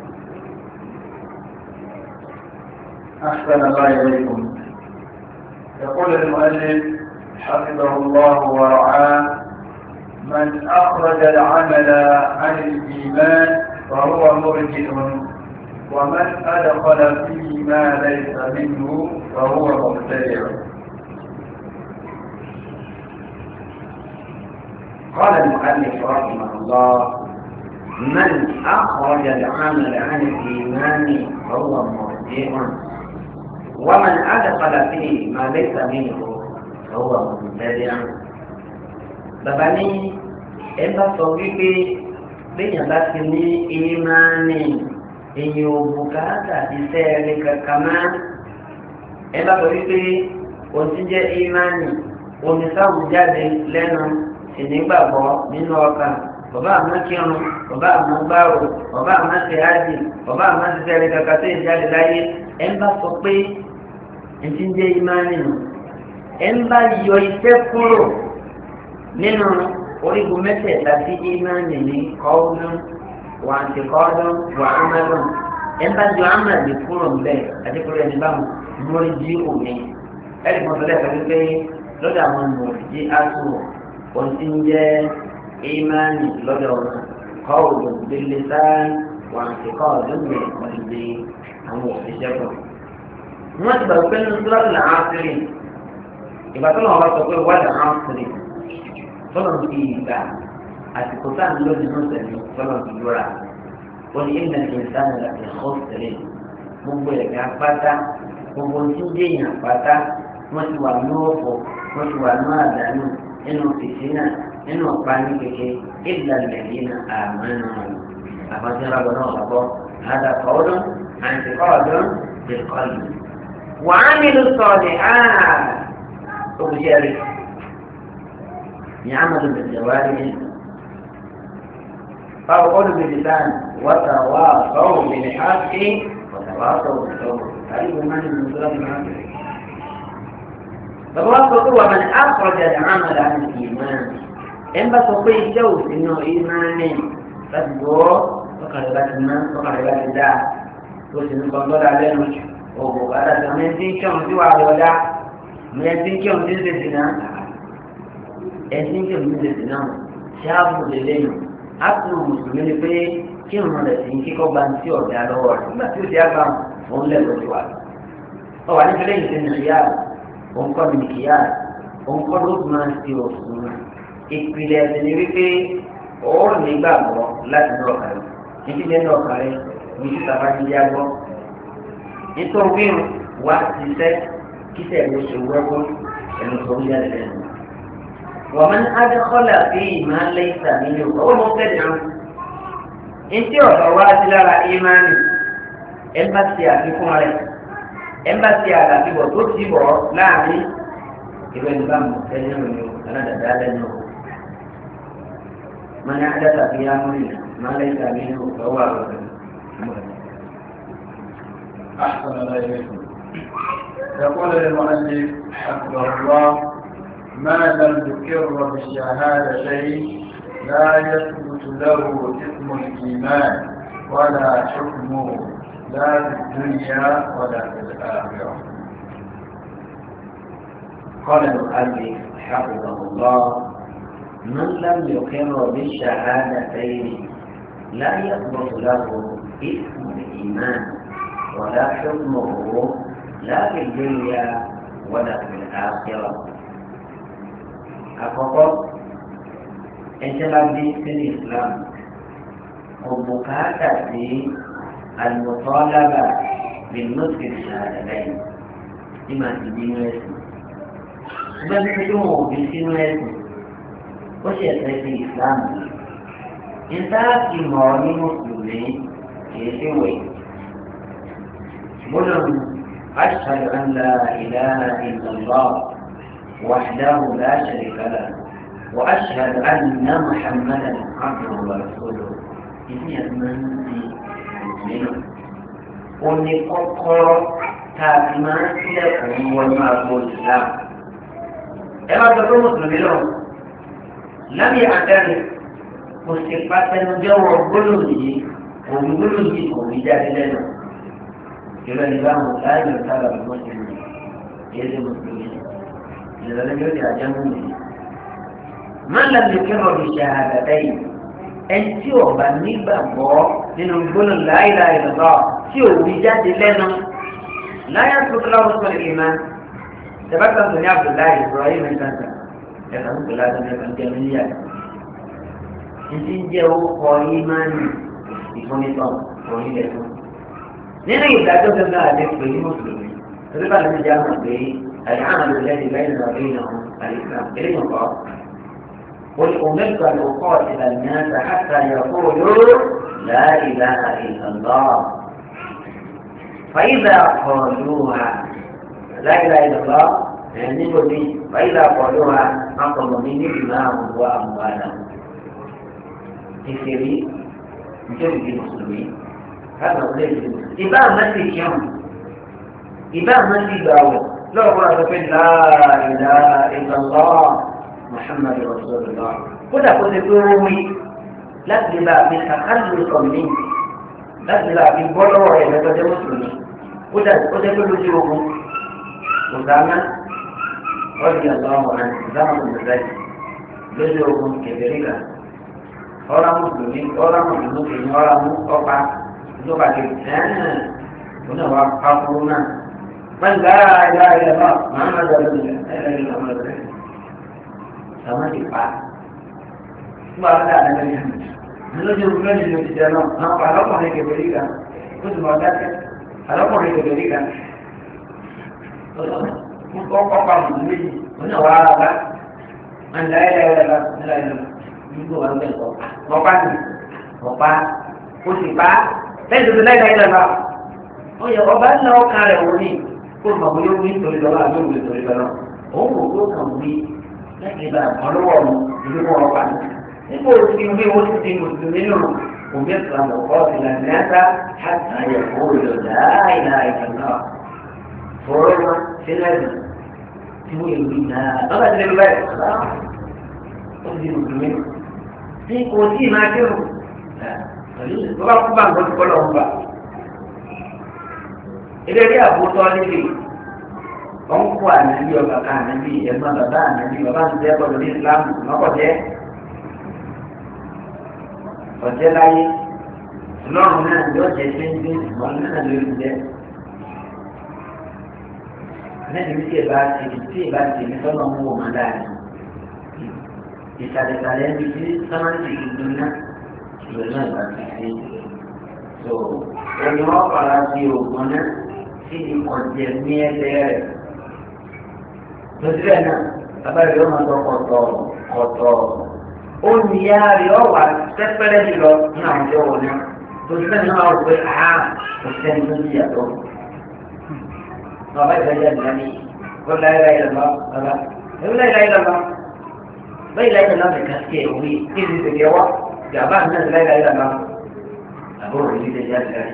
أحسن الله إليكم يقول المؤلف حفظه الله ورعاه من أخرج العمل عن الإيمان فهو مرجئ ومن أدخل فيه ما ليس منه فهو مبتدع قال المؤلف رحمه الله من أخرج العمل عن الإيمان فهو مرجئ ومن أدخل فيه ما ليس منه فهو مبتدع bàbá ní ẹ bá sọ wípé béèyàn bá ti ní ìmánì èyàn ò bùkátà iṣẹ́ rẹ̀ kankan má ẹ bá sọ wípé o ti jẹ́ ìmánì oníṣàwù jáde lẹ́nu ìnígbàgbọ́ nínú ọkàn bàbá àmọ́ kírun bàbá àmọ́ gbàrò ọba àmọ́ ṣe ájì ọba àmọ́ ṣe fẹ́rẹ̀ kàkà tó ìjáde láyé ẹ̀ ń bá sọ pé ẹ̀ ti ń jẹ́ ìmáàní nù ẹ̀ ń bá yọ iṣẹ́ kúrò nínú orígun mẹ́tẹ̀ẹ̀ta sí ìmáàní ní kọ́ọ̀dún wà á ti kọ́ọ̀dún wà á mẹ́lùn ẹ̀ ń bá yọ àmàlì kúrò ń bẹ̀ àti kúrò ẹni báwọn mórí jí òní ẹ̀rí kan sọlẹ̀ pẹ̀lú pé lọ́dọ̀ àwọn mórí jí áṣù ohun tí ń jẹ́ ìmáàní lọ́dọ̀ wọn kọ́ọ̀dún délé sáà wà á ti kọ́ọ̀dún bẹ̀ wọ́n ti di àwọn òṣìṣẹ́ kan wọ́n ti gbà pé nínú sọ́lọ́tì là á sírí ìgbà tó lọ́wọ́ bá sọ pé wọ́n là á sírí sọ́lọ́ ti ìgbà àsìkò tá à ń lò nínú sẹ̀mí sọ́lọ́ ti lóra ó ní ìlànà ìsàn àti ẹ̀kọ́ sírí gbogbo ẹ̀ka pátá gbogbo tí ń dèèyàn pátá wọ́n ti wà ní ọ̀fọ̀ wọ́n ti wà ní àdánù nínú fìtínà nínú ọ̀pá ní kéke ìlànà ìlànà àmánà àfọ̀sí rábọ̀ náà wà bọ́ àdàkọ́ọ́dún àti kọ́ọ̀dún بالقلب وعملوا الصالحات وبجاري يعمل بالجوارح فقولوا باللسان وتواصوا بالحق وتواصوا بالصبر هذه من من سورة المعارف فالواصل هو من أخرج العمل عن الإيمان إن بسقي شوس إنه إيمان فالدور فقد بات فقد بات الله tó sì ń gbọ́n lọ́dà lẹ́nu òbò bàtà tó ní ẹtí ń kírun sí wàá lọ́dà ní ẹtí ń kírun sí ń tètè náà ẹtí ń kírun sí ń tètè náà ṣáàbù lélẹ́yìn ápùlù mùsùlùmí ni pé kírun rẹ̀ sì ń kíkọ́ gba ti ọ̀dà lọ́wọ́ rẹ̀ nígbà tí ó ti àgbà òun lẹ́kọ̀ọ́ ti wà. ọ wà nípa lẹ́yìn sí nàìjíríà òun kọ́ ní kìíyà òun kọ́ ló máa ń ṣe òfin ìpìlẹ̀ ẹ̀sìn ni wípé òórùn nígbàgbọ́ láti ní ọ̀kàrẹ̀ ìdílé ní ọ̀kàrẹ̀ ní títà bá ti yá gbọ́. nítorí wíwù wá ti sẹ́ kíṣẹ́ ló ṣe wẹ́kọ́ ẹnu tó ń yá lẹ́nu. wọ́n máa ń adékọ́lá sí ìmọ̀ lẹ́yìn tàbí ní ọ̀pọ̀ ọmọ fẹ́ẹ̀ dàn. ntí ọ̀dọ̀ wá sí lára ìmánì ẹ̀mbàsí àfikún rẹ̀ ẹ̀mbàsí àlàfíbọ̀ tó ti bọ̀ láàrin ìwé nígbà mọ̀ ẹni rẹ̀ aládàá lẹ́nu. من أحدث في أمرنا ما ليس منه فهو رد أحسن الله إليكم يقول المؤلف حفظه الله ما لم يقر بالشهادتين لا يثبت له اسم الإيمان ولا حكمه لا في الدنيا ولا في الآخرة قال المؤلف حفظه الله من لم يقر بالشهادتين لا يثبت له اسم الإيمان ولا حكمه لا في الدنيا ولا في الآخرة أقول أنت لدي في الإسلام وبكاتا في المطالبة بالنطق الشهادتين لما تدين اسم بل تدوم بسن اسم وشيء في الإسلام إنت في مولي مسلمين يسوي قلهم أشهد أن لا إله إلا الله وحده لا شريك له وأشهد أن محمدا عبده ورسوله إني أمنتي منه قل قرر تابما لكم والمعبود الإسلام إما تكون مسلمين لهم لم يعترف مستقبات جو قلوبه وبقلوبه وبجاه لنا كما نظام لا يرتبط بالمسلمين يد المسلمين إذا لم يدع جنبه من لم يقر بالشهادتين ẹn tí ò bá nígbàgbọ́ nínú gbóná láìla ìlọ́gbà tí ò wí jáde lẹ́nu láyà tó tó láwọn sọ̀rọ̀ ìmá tẹ̀bátà tó ní abdullahi ibrahim ẹ̀kánsá ẹ̀ka ń pèlú àti ẹ̀ka ń jẹ́ mílíà ní ti ń jẹ́ orúkọ ìmánì ìfúnnitọ́ orílẹ̀ tó nínú ìdájọ́ gẹ́gẹ́ àti pé ní mùsùlùmí torí bá lóun jẹ́ àmọ̀ pé àyàmọ̀ ló lẹ́yìn lẹ́yìn lọ bí iná àlìsàn eléyìí kọ́ قل أمرت أن أقاتل الناس حتى يقولوا لا إله إلا الله فإذا قالوها لا إله إلا الله يعني لي فإذا قالوها أقل مني دماءهم وأموالهم ìṣèrí níjẹ́ ìdí mùsùlùmí káàdà ọ̀lẹ́ ìdí mùsùlùmí. ìbá àmọ́ ti kírun ìbá àmọ́ ti gbà wọ̀ lọ́wọ́ àti pé láàrínlá ìgbàlọ́ Muhammad rasulullah kódà kó ti pé ó wí láti lè bá a fi kàkálù kọ̀mí láti lè bá a fi bọ́ lọ́wọ́ rẹ̀ lọ́jọ́ mùsùlùmí kódà ó jẹ́ pé lójú ogun ọ̀gáná ọ̀dì àlọ́wọ́ rẹ̀ ìdáhùn ìgbàlẹ́ lójú ogun kẹfẹ́rí kan ọ̀rọ̀ mùsùlùmí ọ̀rọ̀ mùsùlùmí kìíní ọ̀rọ̀ mú ọ̀pá ìjọba kìíní ẹ̀ẹ́n òun náà wà pàkúrú náà wọ́n gbà á yá ilẹ̀ náà màá má dọ̀ lórí ẹ̀ẹ́dẹ́gbẹ̀rún ní ọmọ rẹ̀ sàmá ti pa nígbà tó dáa lẹ́gbẹ̀ẹ́ yẹn lójú ogun lónìí ló ti jẹ náà àwọn alọ́kùnrin kẹfẹ́rí kan ó sì mọ̀ ọ́ dákẹ́ alọ́kùnrin kẹfẹ́rí kan kọ́kọ́ pa mùsùlùmí yìí òun náà wà á bá wọn láyé láyé láyé láyé láyé nígbà wọn bẹ sọ ọpa ni ọpa o sì pa lẹ́yìn tó láyé láyé láyé wọn yẹ ọba ńlá ọkàn rẹ wò ní kó o mọ̀ bóyá o wí nítorí lọ́wọ́ àbí òwúlò nítorí lọ́wọ́ òun wò ó kàn wí láti bá ọlọ́wọ́ mu ìlú wọn ọpa ni nígbà o ti wí o ti di mùsùlùmí nù òbí ẹ̀sán lọ kọ́ ọ̀sìn náà ní ẹ̀ta hàtà yẹ kó o lọ láì láì kàn náà fọwọ́ wọn sílẹ̀ tí wọ́n yẹ wí náà lọ́ba ti lè lọ báyìí ó ti di mùsùlùmí ní kò tí ì máa kírun bàbá kú bá nǹkan tó lọ ń bà. ilé ilé àbútọ́ níbi wọ́n kó ànábì ọba ká ànábì ẹ̀gbọ́n bàbá ànábì bàbá ń tẹ́ ọ̀dọ̀ ní ìsìlámù lọ́kọ̀jẹ́ ọ̀jẹ́ láyé ọlọ́run náà yóò jẹ́ ṣéńdé ìmọ̀ náà lórí jẹ́. lẹ́yìn tí ì bá ti tí ì bá ti ní sọ́nà ń wò má dáa ìsàlẹ̀sàlẹ̀ ní ti sámántì tuntun náà ìwé náà ìgbà tí ṣe so ẹni wọn fara sí oògùn náà sí ìkọ̀jẹ̀ ní ẹsẹ̀ rẹ̀ lọ́sílẹ̀ náà bàbá rẹ̀ yóò máa tọ́ kọ̀tọ̀ kọ̀tọ̀ ó ní yá rẹ̀ ọ̀ wà sẹ́pẹ́rẹ́ jùlọ ní àwọn ìjọ wọn náà lọ́sílẹ̀ náà wọ́n pé a kò sẹ́ni tó ti yàtọ̀ bàbá ìgbàjà nìyá ni wọ́n láyé láyé lọ́wọ́ bàbá ẹ̀rọ láyé láyé lọ́wọ́ bai la ilaha illa ka ce wuri irin da yawa ga ba nan la ilaha illa abu wuri da ya tsaya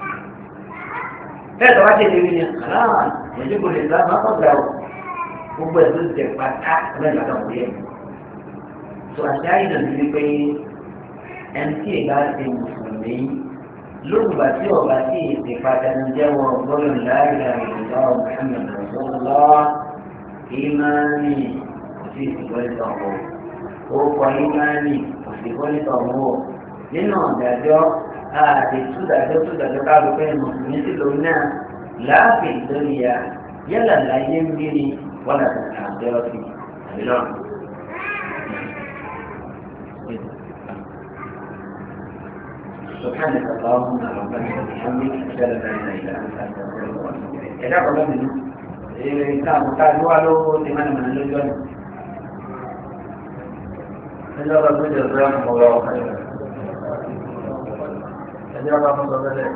kai da wace da yin halal ya ji gurin da ma ko da gbogbo ẹ̀sùn ti pàtà lẹ́yìn àti ọ̀pọ̀ yẹn tó àṣà ìdàn ti pé ẹni tí ìgbà ti mùsùlùmí lóògbà tí ọba tí èsì pàtàkì jẹ́wọ́ gbọ́dọ̀ láìla ìdílé Muhammad Rasulullah ìmánì sí ìsìnkọ́lẹ́tọ̀ ọ̀hún orúkọ ìmánì ìsìnkọ́lẹ́tọ̀ ọ̀hún nínú ọ̀dàjọ́ àti túdàjọ́ túdàjọ́ káàbọ̀ pé mùsùlùmí sì lòun náà láàfin lórí ya yálà láyé ń bí ni wọ́n àti àjọ sí àbí náà. سبحانك اللهم ربنا وبحمدك اشهد ان لا اله الا انت استغفرك واتوب اليك. اذا قلنا ìta àbùká ló wá lówó ti máa ń mọ̀ lójú ọ̀nà. ẹjọ́ bá tó jẹ́ ọ̀rẹ́ ọmọ ọ̀rọ̀ ọ̀kan yẹn. ẹjọ́ bá tó sọ bẹ́ẹ̀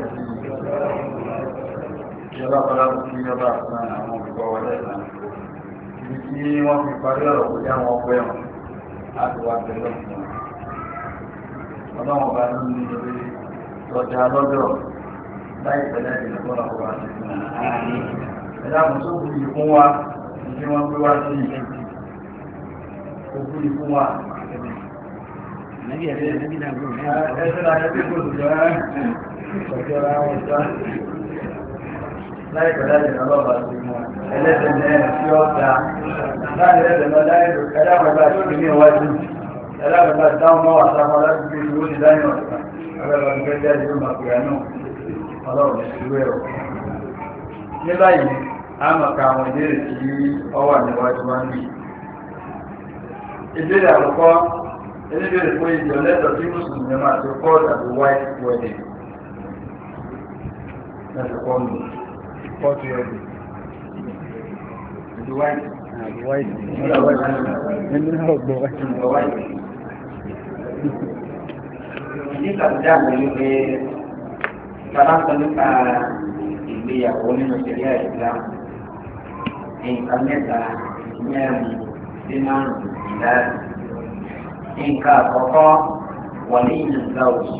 ìjọba kọlá kò sí ìjọba àti àwọn olùkọ́ wọlé náà. ibi tí wọ́n fi parí ọ̀rọ̀ kò já wọn pẹ́ wọn láti wá tẹ̀lé ọ̀sán. ọlọ́wọ́n bá ní ilé lọ́jà lọ́dọ̀ láì pẹ̀lẹ́ ìdílé tó lọ́kọ̀ wá sí fún wọn ẹ̀dá àmọ́só kú yìí fún wa ní wọ́n gbé wá sí kó kú yìí fún wa. Nàbí ẹ̀rẹ́ nàbí náà gbọ́n. Ẹ̀sẹ̀ náà ẹgbẹ́ kò jọ ẹ́ ọjọ́ ra wọn já. Láì pẹ̀lú ẹ̀jẹ̀ náà lọ́ba sí mọ́. Ẹlẹ́sẹ̀ ní ẹ̀ tí ó da. Láì ẹ̀sẹ̀ náà láì lò ẹ̀dá àgbàgbà tó ní iwájú. Ẹ̀dá àgbàgbà dáhùn mọ́ wà sáfọ́ láti gbé ìṣòro ti dáyọ̀ ọ̀sán. Ẹgbẹ́ lọ́dún fẹ́ jáde ló máa pè é náà. Ọlọ́run ní ìṣúwé ọ̀ ní báyìí a mọ̀ ká àwọn ìbéèrè tí ó wà níwájú wá ní ìbéèrè àkọ́kọ́ elébèrè fún ìjọ lẹ́tọ̀ tí mùsùlùmí máa ti kọ́ tàbí white wedding láti kọ́ nù kọ́ọ̀tù ẹ̀dùn ìdí white Àbí wáìtì. nígbà white Ẹni náà gbọ́ wáìtì. nígbà white nígbà tí a mọ̀ ní pé bàbá sọ nípa ìgbéyàwó nínú ìṣẹ̀lẹ̀ ìsìlám nǹkan mẹ́ta mẹ́rin sí márùn-ún ìdáàbò nǹkan àkọ́kọ́ wọlé ìnàgbà òsì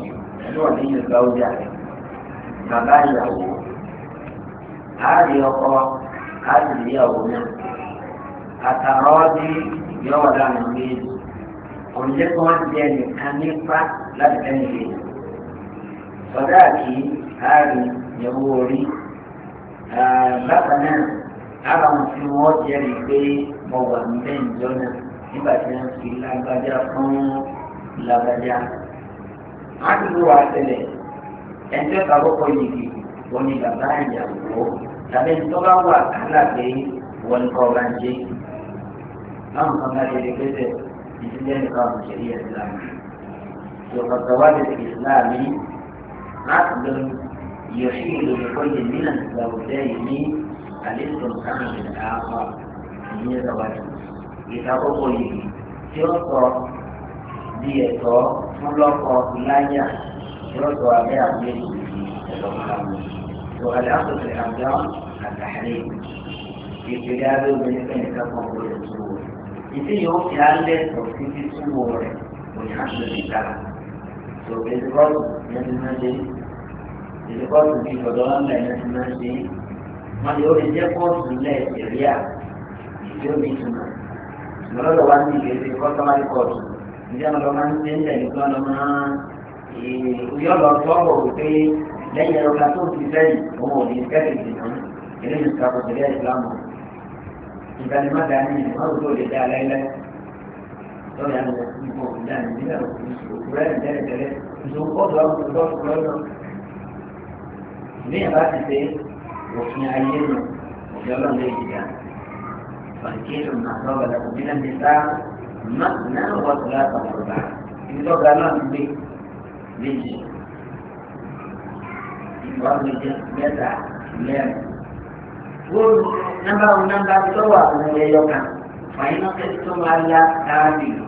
ẹni wọ́n ní ìgbà ọjà bàbá ìyàwó àárí ọkọ àárí ìyàwó náà àtàrà ọdí yọwọ́ dànù méjì òǹjẹ́ kí wọ́n jẹ nìkan nípa láti tẹ́lẹ̀ lé sọ̀dá àti àárí ìyàwó orí bákan náà ara wọn tí wọ́n jẹ́rìí pé mo wà níbẹ̀ ìjọ náà nígbà tí wọ́n fi lágbájá fún lágbájá. wọ́n ti lù wá tẹ́lẹ̀ ẹjọ́ kàkókò yìí wọ́n ní bàbá ìyàwó tàbí tó bá wà kálá pé wọ́n ní kọ́ bá ń jẹ́. báwọn kan bá dédé pẹ́sẹ̀ ìdílé nìkan ọ̀hún ṣe yẹ ìsìlámù. ìjọba wà lè fi ìsìlámù láti lọ يحيل لكل من الزوجين الاستمتاع بالآخر ní ìsọ̀wájú ìtakókò yìí tí ó sọ bí ẹ̀tọ́ fún lọ́kọ láyà tí ó sọ abẹ́ àgbẹ̀ ẹ̀tọ́ fúnra tó alẹ́ àkókò àjọ àtàrí ìpìlẹ̀ abẹ́ obìnrin fẹ́ẹ́ nìkan kan kó lè túwò ìdí yóò fi alẹ́ sọ títí túwò rẹ̀ òní àṣọ ìta tó ìdíkọ́tù yẹn ti máa ṣe ìdíkọ́tù bíi ọ̀dọ́ ńlá yẹn ti máa ṣe wọ́n lè ó lè jẹ́ kóòtù lẹ́ẹ̀kẹ́ rí à yóò ní ìtumọ̀ lọ́dọ̀ wa ní ìgbésí kọ́sọ́márì kọ́ọ̀tù ìdí àwọn ọmọ ní ṣẹ́ńtẹ̀ nípa ọmọ yọ lọ sọ́wọ́ wípé lẹ́yìn ẹ̀rọ kan tó ti sẹ́yìn òun ò ní kẹ́kẹ́ ìdìbò eléyìí ti kakọ̀ sílẹ̀ ìsìlámù ìdánimọ̀dá ní ìmọ̀ràn tó lè dá aláìlẹ́ lọ́yà ní ìbò ìdáni nílẹ̀ òkúrẹ́ ìtẹ́lẹ̀tẹ́lẹ̀ ìṣòkòtò àwọn olùdókòwò lọ́dọ̀ ìbíyàn bá ti ṣe òfin ayé nù òfin ọlọ́run lè jìyà فانكحوا ما طاب لكم من النساء مثنى وثلاث ورباع إن طاب لنا بي بيجي ìwọ́n méjì mẹ́ta mẹ́rin. Wọ́n nọ́mbà wọn nọ́mbà tó wà fún ẹyọ kan. Fàyínà kẹ́sì tó máa la káàdì lò.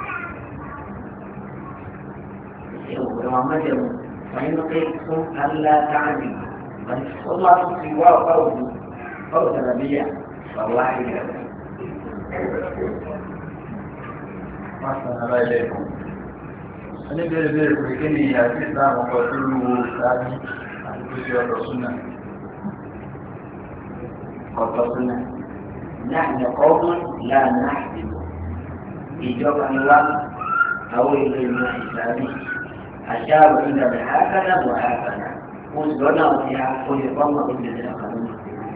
Ṣé òwúrọ̀ wọn má jẹun? Fàyínà kẹ́sì tó máa la káàdì lò. Wọ́n máa tún fi wá ọ̀pá òdu. Báwo sọ̀rọ̀ bí yà? Bàbá ìyá rẹ̀. oníbèrè bèrè pé kí ni àti ìsìláàmù ọkọ̀ tó lu sáájú àti tó ṣe ọ̀dọ̀ súnà. ọ̀tọ̀ súnà láàrin ọ̀gbọ́n láàrin àìsíkò ìjọba ni wá àwọn ìlú ìmọ̀ ìsàlẹ̀ àṣà àwọn ìdàgbà àkàdà bọ̀ àkàdà oṣù lọ́nà ọ̀sẹ̀ àkóyè fọ́ọ̀mù ìdílé àkàdà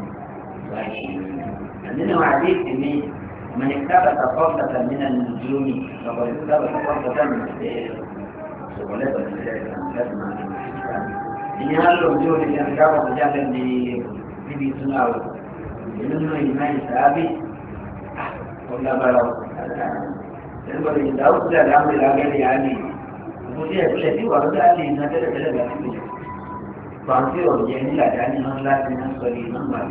nínú àdéhùn mi من اكتبت فرصة من النجوم فقد اكتبت فرصة من السير ولا بد من ذلك لازم إن هذا الوجود اللي أنكره رجالا لبي سناو إنه إيمان ثابت ولا بلغ يقول إن داود لا الأمر لا غير يعني وجه الذي ورد عليه إن هذا لا لا فانسي وجهني لا يعني هم لا تنسوا لي من ما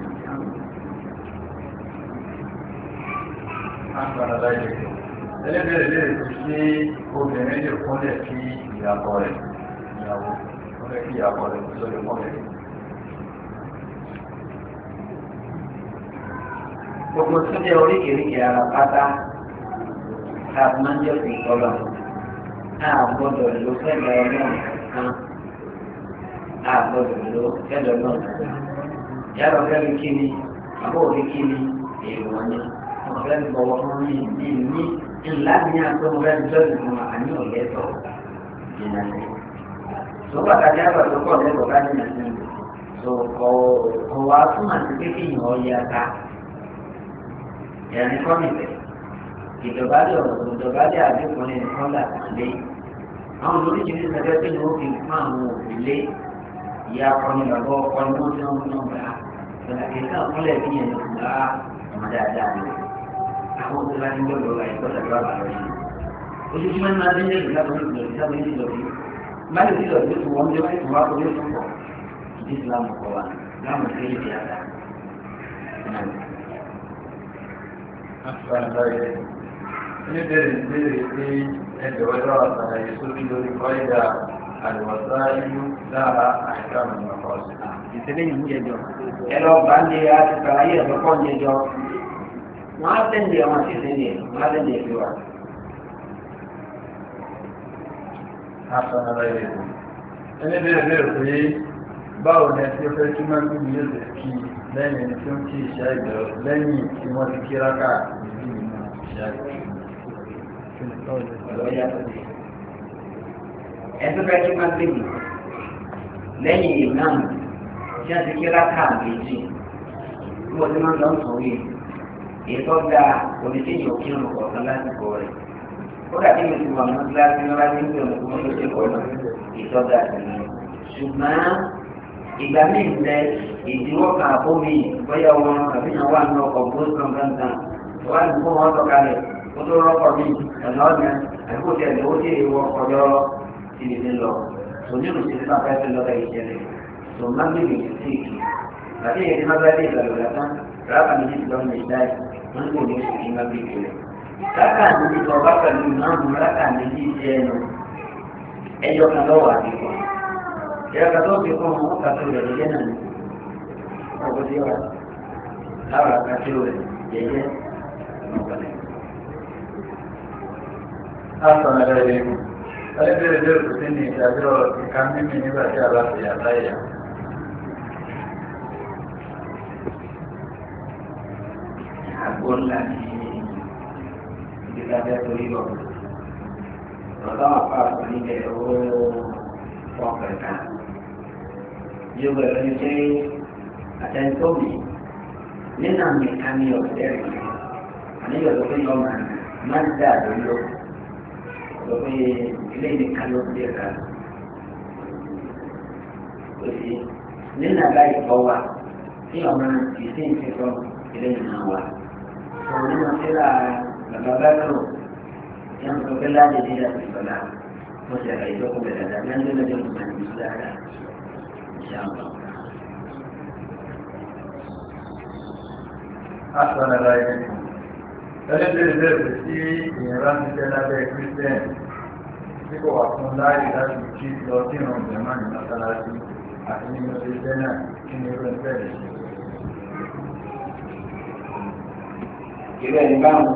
agbára láyé ẹlẹ́bẹ̀rẹ̀ lè fi ṣe obìnrin lè kúnlẹ̀ kí ìyàbọ̀ rẹ̀ ìyàwó kúnlẹ̀ kí ìyàbọ̀ rẹ̀ tó lè kúnlẹ̀. gbogbo tó jẹ́ oríkèéríkèé ara pátá ká máa ń jẹ́ sí ìkọlọ̀ náà gbọ́dọ̀ ló fẹ́lẹ̀ ọlọ́run kan náà gbọ́dọ̀ ló fẹ́lẹ̀ ọlọ́run kan yàrá fẹ́lẹ̀ kí ni àbọ̀ òrí kí ni èèwọ̀ ni ọ̀rẹ́ mi bọ̀wọ̀ fún mi ní ní ńlá ní àtọ́ mo fẹ́ jọ́ ìfún àní ọ̀lẹ́ tọ̀ jìnnà sí. tó pàtàkì àgbàdo pọ̀ lẹ́kọ̀ọ́ ká jìnnà sí tó kọ̀ kọ̀ wá fún àti pé kí ìyàn ọ̀yẹ́ ata. ẹ̀rín kọ́ nìbẹ̀ ìdọ̀bálẹ̀ ọ̀rọ̀ ìdọ̀bálẹ̀ àdínkù ní nǹkan là lé. àwọn oríṣiríṣi ẹgbẹ́ pé ni ó fi fún àwọn òbí lé ìyá akọni bàbá ọkọ ni wọ́n ti ń fún ọgbà ìgbàlódé náà fúnlẹ̀ bí yẹn ló ń bá ọmọ dáadáa ni àwọn tó bá ní gbọ́dọ̀ ra ìgbọ́ tàbí wà lọ sí. ojoojúmọ́ ní máa ń dé ìgbà tó ń lò sí sábẹ́ ní ìlọ́bí. báyìí tí ìlọ́bí tó wọ́n jẹ́ báyìí tó wá kó ló tún pọ̀ ìdí ìsìlámù kọ wa láwọn tó yẹ àdá. oníbẹ̀rẹ̀ ìbéèrè pé ẹgbẹ̀ ọjọ́ àtàlàyé sórí lórí kọ́ìdà àlùwọ̀sá ìlú lára àìká mọ̀ ọ̀sán. ìṣẹ̀lẹ̀ yìí ń jẹjọ ẹ lọ bá ń lé àti sàlàyé ẹ̀fọ́ pọ̀ ń jẹjọ wọ́n á tẹ̀lé ọmọ sí ìṣẹ̀lẹ̀ wọ́n á tẹ̀lé ìfẹ́ wa. Assalamu alaikum. ẹni bẹ̀rẹ̀ bẹ̀rẹ̀ pé báwo ni ẹtí ó fẹ́ kí máa gbé yóò lè kí lẹ́yìn ẹni tí ó ń kí ìṣá ìjọ lẹ́yìn tí wọ́n ti kí rákà ìlú ìmọ̀ ìṣá ìjọ. ẹtọ́ fẹ́ kí máa gbé mi lẹ́yìn ìmáàmù tí wọ́n ti kí rákà méjì tí wọ́n ti máa ń lọ sùn yìí ètò ga oníṣẹ́yìn òkè ọ̀nà kọ̀ọ̀kan lásìkò rẹ̀ ó dàbí mi ti wà ní kíláàsì ní wájú ń bẹ̀rù kó tó ṣe kọ̀ọ̀nà ètò ga sí i ṣùgbọ́n ìgbà míì bẹ ìdíwọ́ kan àbó mi bóyá wọn àbíyàn wà ní ọkọ̀ gbósùn gbọ̀ngàn wà ní kó wọn sọ̀kalẹ̀ kó tó rọ́pọ̀ mi ẹ̀nà ọ̀nà àbíkó tẹ̀ lówó tí èèwọ̀ ọjọ́ ìdí ti lọ onírò sí nípa fẹ́ẹ́ lọ́dọ̀ ìṣẹ̀lẹ̀ tó má gbé mi sí ìkì àti ìyẹn tí má bá dé ìgbàlódé tán rábà mi ti lọ́mọ ìdáyì wọ́n ń gbòòrò oṣù kí n má gbé ìkìlẹ̀ rákà méjì tó ọba pẹ̀lú ìmáàmù rákà méjì jẹ́ ẹnu ẹyọ kan lọ́wọ́ àdìgbò ìyá kan tó fi kún un kà tó rẹ̀ jẹ́ náà ọkọ̀ tí wà láwọn àkàtì rẹ̀ jẹ́jẹ́ ọ̀pọ̀lẹ̀. Àtọ̀nà rẹ̀ rí. Ẹni bẹ̀rẹ̀ bẹ̀rẹ̀ kò sí ní ìdájọ́ ìka mímì nígbà tí a bá fi àtàyà. àgbo ńlá ní ìdílé abẹ́ torí lọ. Ọ̀dọ́ àpá àpò níbẹ̀ owó ọkọ̀ ẹ̀ka. Yóò bẹ̀rẹ̀ ní pé àtẹnudọ́mì nínú àmì àmì ọ̀sẹ̀ rẹ̀. Àníyàn ló pé yọ̀ọ̀mà máa ń dà lórí lọ. Lọ pé ilé ìdíkan ló ń dé ẹ̀ka. Òsì nínú àgbá ìfọ̀ wa tí ọmọ ìsìn ti sọ ilé ìnáwó wa òun nínú síra bàbá bákàrò tí wọn sọ pé láti dé láti sọlá wọn sì àgbà ìjọkọ bẹ̀rẹ̀ dáadáa ní ẹgbẹ́ lọ́jọ́ ìgbà ní ìlú dáadáa ìṣàmù. Àtọ̀nà rẹ̀ rí. Ẹni bẹ̀rẹ̀ bẹ̀rẹ̀ kò sí ìyẹn bá ti jẹ́ lábẹ́ Kírísítẹ́n tí kò wà fún láàyè láti kí lọ sí ìrùn ìjọba ní mọ́sálásí àti nínú ilé náà kí ni irú ẹgbẹ́ rẹ̀ ṣe. ìrẹ́ ìbámu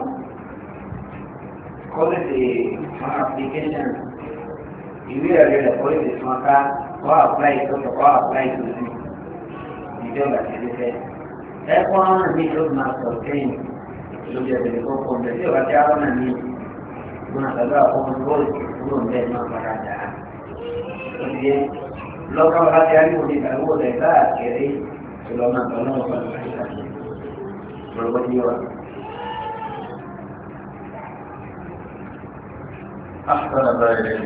kọ́lẹ́tì fún application ìwé ẹ̀rí rẹ̀ kọ́lẹ́tì fún ọ̀ká kọ́ apply tó tó kọ́ apply tó sí ìjọba tẹ̀lé fẹ́. ẹ̀kọ́ ọ̀nà mi ló máa sọ sẹ́yìn lójú ẹ̀sẹ̀ ní kókó ǹjẹ́ tí ọba tí a lọ́nà mi gbọ́n àtàlọ́ àkókò bọ́ọ̀lù kúrò ń bẹ́ẹ̀ máa padà dà á. ó ti yẹ lọ́kọ́ bá ti aríwò ní ìgbàlówó rẹ̀ káàkiri ìlọ́nà àtọ́nà ọ̀pọ̀ àti أحسن ذلك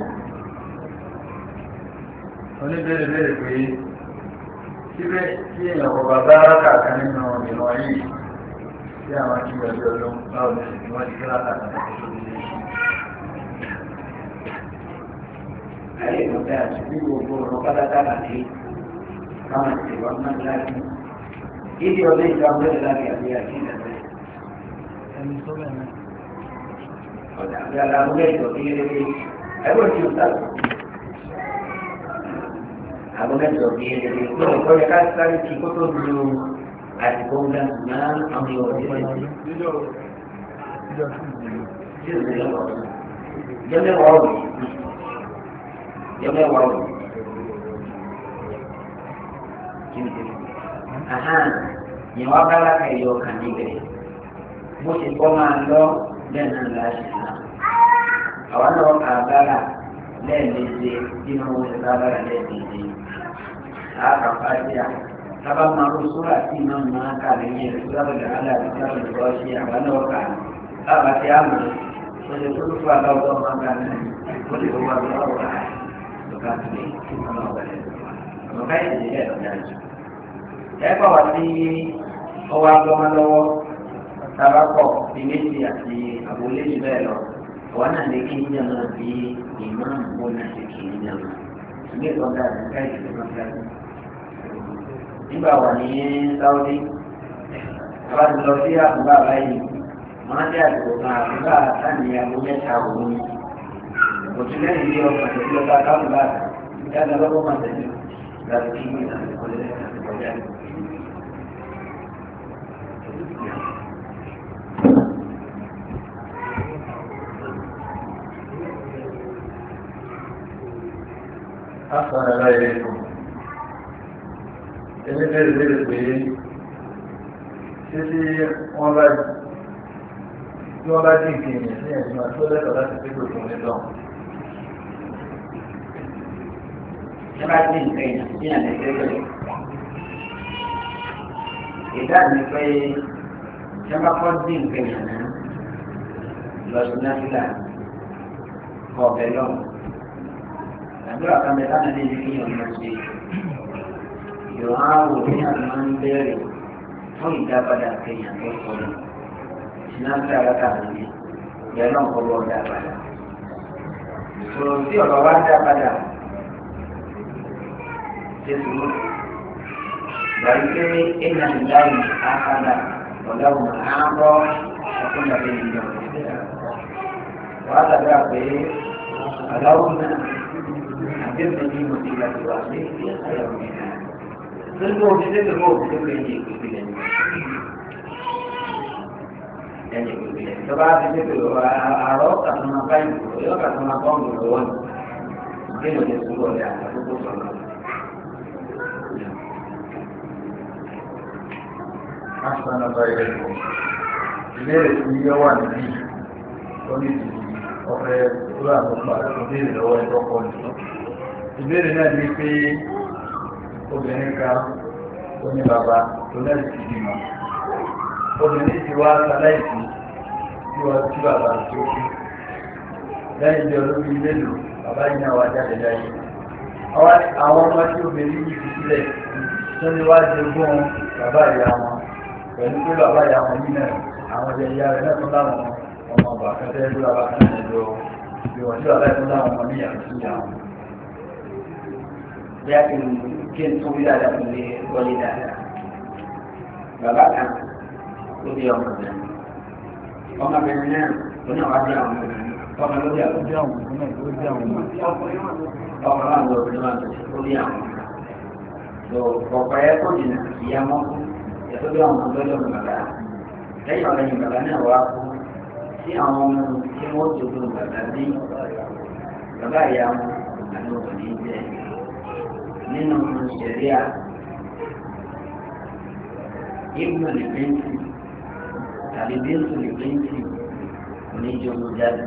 oníbẹ̀rẹ̀ bẹ̀rẹ̀ pé síbẹ̀ tí èèyàn kò bá bá rákà kan nínú ìwọ̀n yìí tí àwọn kí wọ́n jọ ló báwo ní ṣe wọ́n ti rákà kan tó tó ní ayé ìmọ̀tẹ́ àti bí gbogbo ọ̀rọ̀ pátákà sí káwọn ti wọ́n máa láti ìdí ọdún ìgbà mẹ́rin láti àbí àti ìdàgbẹ́. ẹni tó bẹ̀rẹ̀ ọ̀dà àbí aláwọ̀ ẹ̀jọ̀ bí eré ẹgbẹ́ tí o ta àwọn ẹ̀jọ̀ bí eré lórí kọ́ yẹ ká sáré kí kó tó lu àdìgbò ńlá náà àwọn yóò rí ẹ̀jẹ̀ tí o lè lọ́wọ́ jẹ́mẹ́wàá òbí jẹ́mẹ́wàá òbí kí ni ahan yẹn wá bá lákà ẹ̀yọ kàn níbẹ̀ bó ṣe kọ́ máa lọ bẹ́ẹ̀ náà láṣẹ náà àwa náà kà á bára lẹ́ẹ̀mejì bí wọ́n wọ́n ṣe bá bára lẹ́ẹ̀mejì àkà fàájà sábà máa ń sóra tí iná máa kà lẹ́yìn rẹ̀ sóra bẹ̀rẹ̀ alẹ́ àti sóra bẹ̀rẹ̀ lọ́ọ́ ṣe àwa náà kà á bàbá tí a mọ̀ ó ṣe tó fún àbáwọ̀ máa kà náà ó lè wọ́n wá lọ́wọ́ rà lọ́ka tó lè ọmọ ọ̀bẹ̀rẹ̀ ọ̀ká ìdílé ẹ̀ lọ́jà jù. ẹ kọ́ wa sí ọwọ́ agbọ́mọ lọ́wọ́ tabakọ̀ bí méjì àti àbólé jù bẹ́ẹ̀ lọ wọn náà lè kí níjà náà bí ìmáàmù wọn náà lè kí níjà náà ilé ìtọ́jà àdúgbò ìdílé náà fẹ́ẹ́ nígbà wà ní sáwọ́dí àbá ti lọ sí àbúgbà báyìí wọn á dé àdúgbò kan àbúgbà sáni aago mẹ́ta òun ni òtún lẹ́yìn ilé ọkọ̀ tó lọ bá kábùgbà ìdájọ́ lọ́wọ́ máa tẹ̀lé láti kí ní àdúgbò lẹ́yìn àdúgbò jáde. حسن àtàrà láyé fún ẹni bẹ̀rẹ̀ bẹ̀rẹ̀ pé títí wọ́n bá tí wọ́n bá dín kí èèyàn sí ẹ̀sìn àti ó lẹ́tọ̀ọ́ láti pé gbogbo nítọ̀. Ṣé bá dín nǹkan èèyàn sí àlẹ́ gẹ́gẹ́ ìdáàbí pé ṣé bá kọ́ dín nǹkan èèyàn náà lọ sí náfìlà kọ́ ọ̀bẹ lọ́wọ́. Àdúrà kan bẹ táwọn ẹni kí yàn máa ṣe. Ìwọ̀n àwò ní àwọn máa ń bẹ̀rẹ̀ fún ìdápadà kéèyàn tó sọ̀rọ̀. Náfìlà rákà mi bẹ́ẹ̀ náà kọ́ bọ́ dá padà. Sọ̀rọ̀ tí ọ̀rọ̀ wá dá padà. Ṣé sùúrù? Bàríkẹ́ ẹ̀yà ìdáhùn àkàdà ọ̀dáhùn àárọ̀ ọ̀kúnlẹ̀ ìjọ. Wàá tàbí àpè àdáhùn náà àbẹ̀bẹ̀ ní mo ti gbà tó wà ní ìyàwó mi náà. Lórí bó fi débè bó fi débè ní ìpínlẹ̀ ní. Ẹni ìpínlẹ̀ tọ́ba fi débè àárọ̀ kàtúmọ̀ báyìí yóò kàtúmọ̀ bọ́ọ̀mù lọ́wọ́ ni. Bí mo ti sùn lọ́ọ̀dẹ̀ àtàkùn sọ̀rọ̀. Asana báyìí lẹ́kọ̀ọ́. Ìbéèrè tí yọ wà níbí lórí ti ọ̀fẹ́ lórí àtọ́pà ìbéèrè lọ́wọ́ ẹ̀tọ́ kọ́ ni. Ìbéèrè náà ní pé obìnrin kan ó ní bàbá tó lẹ́yìn ti bímọ. Obìnrin ti wá sáláìsì tí wọ́n tí bàbá tó kú. Lẹ́yìn bí olóbi mélòó, bàbá yìí náà wá jáde láyé. Àwọn ọmọ tí obìnrin yìí fi sílẹ̀ tó ní wá jogún bàbá ìyá wọn pẹ̀lú pé bàbá ìyá wọn yìí náà àwọn ọjọ́ ìyá rẹ̀ náà tún láwọn ọmọ ọba akẹ́kẹ́ ló bàbá kan náà lọ bí wọ́n tí bàbá ìtún láwọn ọmọ ní ìyàwó sí ìyá wọn. bí a ti mú kí n tún bí dáadáa fún mi wọlé dáadáa. Bàbá kan ló bí ọmọ rẹ̀. Ọmọbìnrin náà ló náà wá bí àwọn ọmọ rẹ̀. Ọmọ ló bí àwọn ọmọ rẹ̀. Ọmọ náà ló bí àwọn ọmọ rẹ̀. Ó bí àwọn ọmọ rẹ̀. Lọ ọ̀pọ̀ ẹ̀ kò jìnnà ìyá mọ́ ẹ̀tọ́ bí àwọn ọmọ lọ́jọ́ bàbá. Lẹ́yìn ọ̀lẹ́yìn bàbá náà wá kú sí àwọn ọmọ tí wọ́n jogún bàbá bí bàbá ìyá wọn àti obìnrin jẹ́ nínú ṣẹ̀ríà ibùdó lè bẹ́ńtì tàbí bẹ́ńtì lè bẹ́ńtì oníjogún jáde.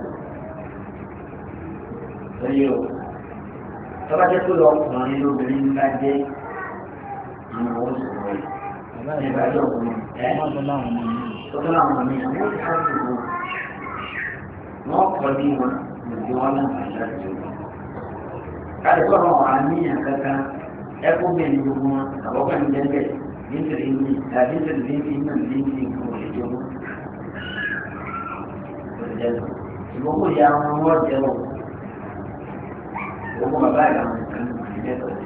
Lórí o, tọ́ba jẹ́ pé ọkùnrin lóbìnrin bá jẹ́ àwọn owó sọ̀rọ̀ yìí. Nígbà tó kù ẹ́ tó tó láwọn ọmọ mi àwọn ó ti ká sí wọn. Wọ́n kọ́ bí wọn lòdì wọn náà láti wọn káàdì sọ̀rọ̀ àníyàn kankan ẹkún bẹ́ẹ̀ ni gbogbo wọn àbọ̀kọ́ ní jẹ́ńbẹ̀ nítorí ní tàbí nítorí ní ti náà ní ti kú ìjọba. ìgbókò ya wọn wọ́n jẹ́ wọ̀ gbogbo bàbá ìyá wọn kan ní jẹ́ tọ́jú.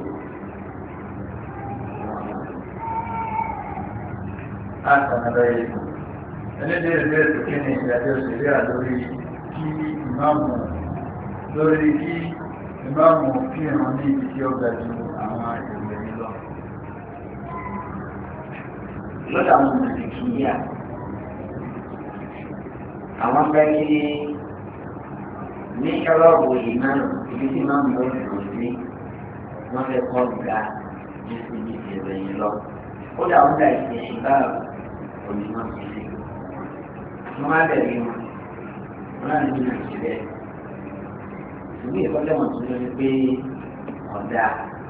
Asana báyìí lẹ́kọ̀ọ́. Ẹlẹ́dẹ̀ẹ́ bẹ́ẹ̀ tó kí ni ìdájọ́ ìṣẹ̀lẹ̀ àlórí kí ìmáàmù lórí kí ìmáàmù kí ìràn ní ibi tí ó ga ju àwọn ìròyìn lọ. lọ́dọ̀ àwọn ọmọdé kì í yà àwọn fẹ́ kí ní ṣọ́lọ́ọ̀bù yìí náà ibi tí máa ń mú ìrò sí wọ́n fẹ́ kọ́ ga ju ibi tí ìròyìn lọ. ó dà wọ́n dà ìṣe ìgbà òní wọn ti ṣe. wọ́n má bẹ̀rẹ̀ wọn wọ́n náà ní nàìjíríà ìwé ìkọ́lẹ̀ wọn tún lórí pé ọ̀dà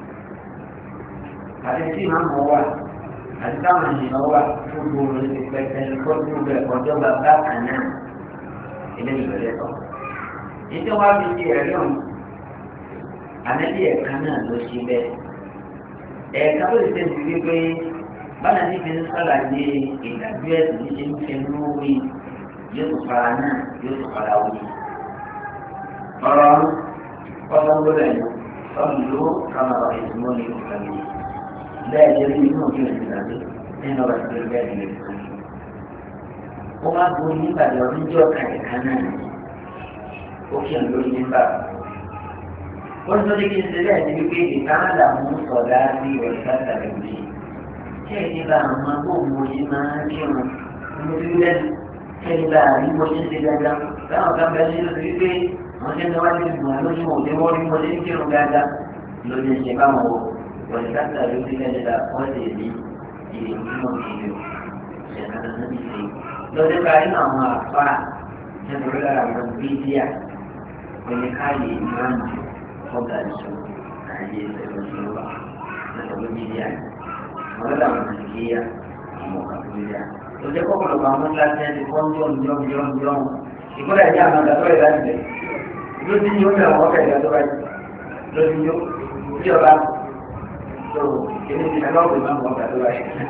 àti tí màá mọ̀ wà àti táwọn ènìyàn wà fún gbòòrò ti pẹ́pẹ́ kó tó bẹ̀ ọjọ́ bàbá kan náà ilé ìbẹ̀rẹ̀ tọ̀. nítorí wàá fi di ẹ̀rí ọ̀hún àmẹ́bí ẹ̀ka náà ló ṣe bẹ́ẹ̀. ẹ̀ka tó lè ṣe ti rí pé báyà ní fi ń sàlàyé ìdájọ́ ẹ̀sìn ní ṣe ń fi ń wí yóò tó fara náà yóò tó fara wí ọ̀rọ̀ ọ̀sán gbọ́dọ̀ yìí ọ̀lù kama ọ̀rọ̀ ìdúró ní ìkànnì bẹ́ẹ̀ jẹ́ bí inú òfin ìdí nàbí nínú ọ̀rọ̀ ìdúró bẹ́ẹ̀ ní ìkànnì. ó máa bu nígbà tí ọdún jẹ́ ọ̀kan ìka náà ó kí ọ̀ lórí nígbà. ó ní sọ́dí kí n ṣe bẹ́ẹ̀ ní wípé ìkáàdà mú sọ̀dá sí ọ̀sán tàbí òjì. ṣé ìdíbà àwọn agbóhùn òjì máa ń kírun mo ti rí lẹ́nu ṣé ìdíbà àrí mo ṣe ń ṣe dáadáa táwọn kan bẹ́ẹ̀ nínú ti wípé wọ́n ṣe ń wá ní ìgbìmọ̀ lójú wọn òde wọ́n rí wọlé ní kírun dáadáa lórí ẹ̀ṣẹ̀ báwọn wò wọ́n ti dáta ló ti lẹ́yìn dá wọ́n ti rí ìrìn tí wọ́n fi lò ṣẹ̀dá náà ti ṣe. lọ́dún ká nínú àwọn àfa nítorí lára àwọn bídíà pẹ̀lú káyé ìmáàmù ọ̀gá ìṣó àyè ìṣẹ̀lẹ̀ wà nítorí bídíà. àwọn ọ̀dà àwọn nàìjíríà àwọn ọ̀gá bídíà. lọ́jọ́ kọ́kọ́lọ́kọ́ àwọn ńláṣẹ́ ti kọ́ ń jọ́ ń jọ́ ń jọ́ ń jọ́ ìkọ́lẹ̀ ìjà àwọn àgbàdo ìlà ìbẹ̀ lójú ni ó ní àwọn ọ̀gá ìgbà tó báyìí lójú ni ó tí ọba tó kíní ti ẹgbẹ́ ọ̀gbìn máa ń wọ́n gbàdúrà yìí.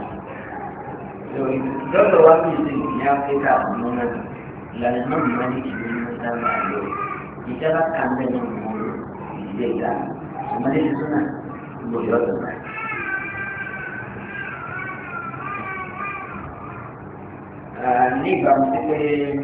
lọ́dọ̀ wá bí ìsìn ní áfíríkà ọ̀nà náà ìlànà náà ní wọ́n ní ìlú ní sábà lò ìjọba kan bẹ́ẹ̀ ní ìmọ̀ ìdílé ìlà ìmọ̀lẹ́ ti súnà gbòdì ọ̀dọ̀ báyìí. ní ìbámu sí pé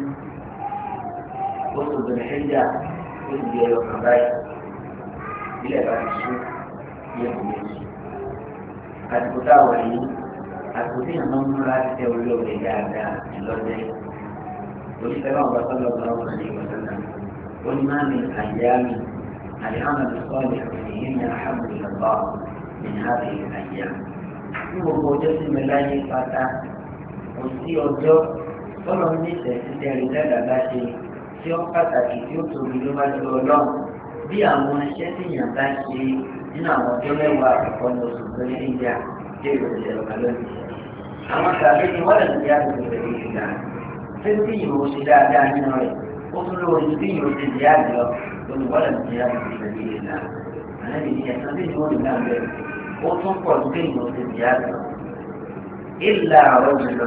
oṣù bẹ̀rẹ̀ ṣẹ́jà ó ti di ẹyọ kan báyìí ilẹ̀ bá ti sún yẹ kò méjì. àsìkò táwọn yìí àsìkò tí yàrá ń múra ti tẹ olóore dáadáa lọ́dẹ. oníṣẹ́ náà bá sọ́dọ̀ ọ̀gá ọ̀gá ní ìwọ̀n náà. ó ní máa mi àyà mi àlìhàmà tó sọ ọ̀lẹ̀ èyí ni àhàbù ìlọ́gbà ní àbí àyà. ní gbogbo ọjọ́ sí mi láyé pátá kò sí ọjọ́ tọ́lọ́ ní ìtẹ̀síṣẹ́ rẹ̀ dáadáa ṣe tí ó pàtàkì tí ó tóbi ló bá jọ ọlọ́run bí àwọn iṣẹ́ tí yàn bá ṣe nínú àwọn ọjọ́ mẹ́wàá àkọ́kọ́ ní oṣù tó ní ìjà tí èrò ìṣẹ̀lẹ̀ ọ̀gá lónìí. àwọn tàbí ni wọ́n lè ti yá gbogbo ìṣẹ̀lẹ̀ ìṣẹ̀lẹ̀ ṣé tí yìí ó ṣe dáadáa nínú rẹ̀ ó tún lówó ní tí yìí ó ṣe jẹ́ àjọ lónìí wọ́n lè ti yá gbogbo ìṣẹ̀lẹ̀ ìṣẹ̀lẹ̀ àlẹ́ ìdí ẹ̀sán tí yìí ó lè náà bẹ̀rẹ̀ ó tún pọ̀ ní tí yìí ó ṣe jẹ́ àjọ. ìlà ọ̀rọ̀ jùlọ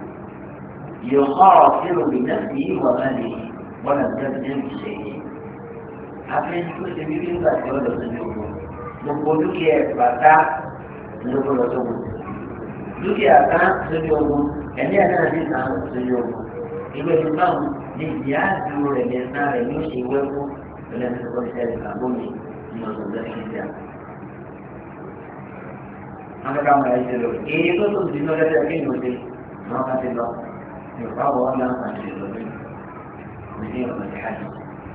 يخاطر بنفسه وماله ولم تبدل بشيء àfihàn tó ṣe bí nígbà tí ó lọ sójú ogun gbogbo dúkìá bàtà lóko lọ sógun dúkìá kan sójú ogun ẹni ẹ̀ náà ní sàn sójú ogun ìwé ní báwọn ní ìyá àdúró rẹ̀ ní ẹ̀sán rẹ̀ ní oṣù wẹ́kú lọ́lẹ́ ní ọkọ̀ ìṣẹ̀lẹ̀ kàbómi ní ọ̀sán lẹ́sìn ìjà. wọ́n fẹ́ ká mọ̀ ẹ́ ṣe lọ èyí tó tó ti lọ lẹ́sẹ̀ kí ni o ṣe wọ́n ká ti lọ yorùbá wọ́n láǹfààní ìlọ́lẹ́ ní ọ̀nà ìhàjì.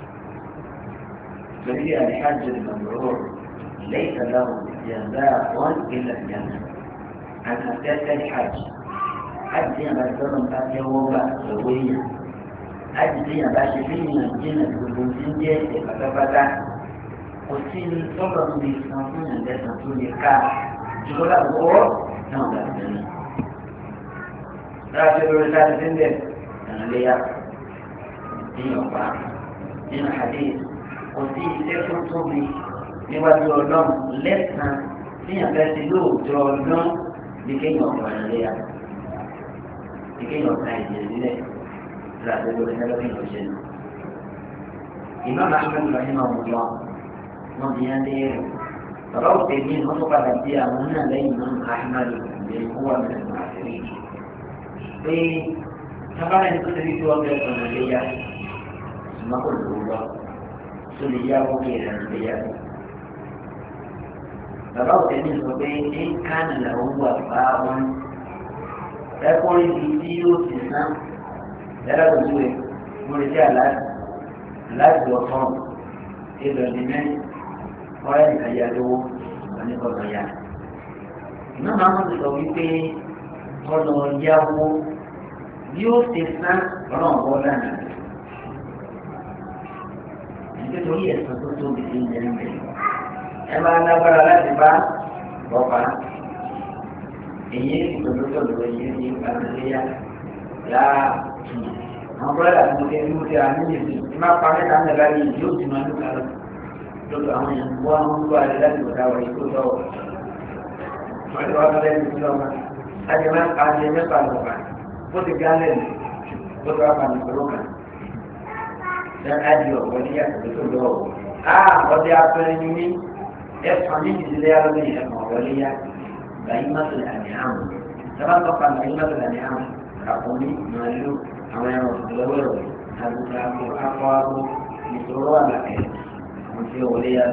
فهي الحج المبرور ليس له جزاء الا الجنه عن اساس الحج حج يا بشر قد يوم سويا حج يا بشر فينا الجنة والبنزين جيت فتفتا وسين صبر بيسمعون الناس تقول كا يقول هو نعم الجنة راجل رسالة سندل أنا ليا دين وقع دين حديث kò sí iṣẹ́ tó tóbi níwájú ọlọ́run lẹ́sàn-án níyàn fẹ́ ti lóòótọ́ ọdún ní kéèyàn ọ̀pọ̀ ẹ̀rẹ́ ní kéèyàn ọ̀ka ìjẹ́ sílẹ̀ tí a ti lórí ẹgbẹ́ kéèyàn ṣe nù. ìmọ̀ ahmed rahim ọ̀mùlọ́ wọn bí yẹn léèrè bàbá òkè ní wọn tó padà bí àwọn náà lẹ́yìn náà ahmed lè kó wà mẹ́rin àṣírí pé tábàlẹ̀ ní kó ti rí tí wọ́n fẹ́ sọ̀rọ̀ léyà ṣùgbọ́n kò lówó lọ tó lè yá owó kí ẹ̀rọ lè yá owó. Bàbá òtẹ́ ní sọ pé ní kánà làwọn wà bá wọn. Ẹkùnrin bíi tí yóò ti ná yàrá òjú rẹ̀ mo lè jẹ́ aláàbò aláàbò ọ̀fọ́n ìbẹ̀rẹ̀ ní mẹ́rin ọ̀rẹ́ nìkan yá lówó oníkọ̀ọ̀nà yá. Ìná máa ń sọ wípé ọ̀nà yáwó yóò ti ná ọ̀nà ọ̀gbọ́n lánàá nítorí ẹ̀sán tó tóbi sí ilẹ̀ ń bẹ̀. ẹ máa lágbára láti bá bọ́pá èyí ìtòlótòló èyí ní ìpàdéyà yáa àwọn bọ́lá àti mọ̀tẹ́ ní mọ̀tẹ́ àmì ìlú tí máa pa mẹ́ta mẹ́ta ní ìlú yóò ti máa ń lùkà lọ. lọ́dọ̀ àwọn èèyàn wọ́n ń gbọ́ àdé láti wọ̀dà wọ̀ ikú lọ́wọ́. wọ́n ti wá lọ́dọ̀ ẹni tó lọ́wọ́ láti máa pa àdé mẹ́fà lọ́wọ́ bó ti gálẹ̀ ní bó ti wá pa ní kúrókà dan adio wani ya tafi to do ah wadi apere ni ni e fami di le ya ni e mo wali ya bai masul an'am sama to kan bai masul an'am ka kuni malu àwọn ẹran lọ́wọ́rọ̀ àgùntàn àpò akọ abo ìṣòro àlàkẹ́ mo ti wọlé ya.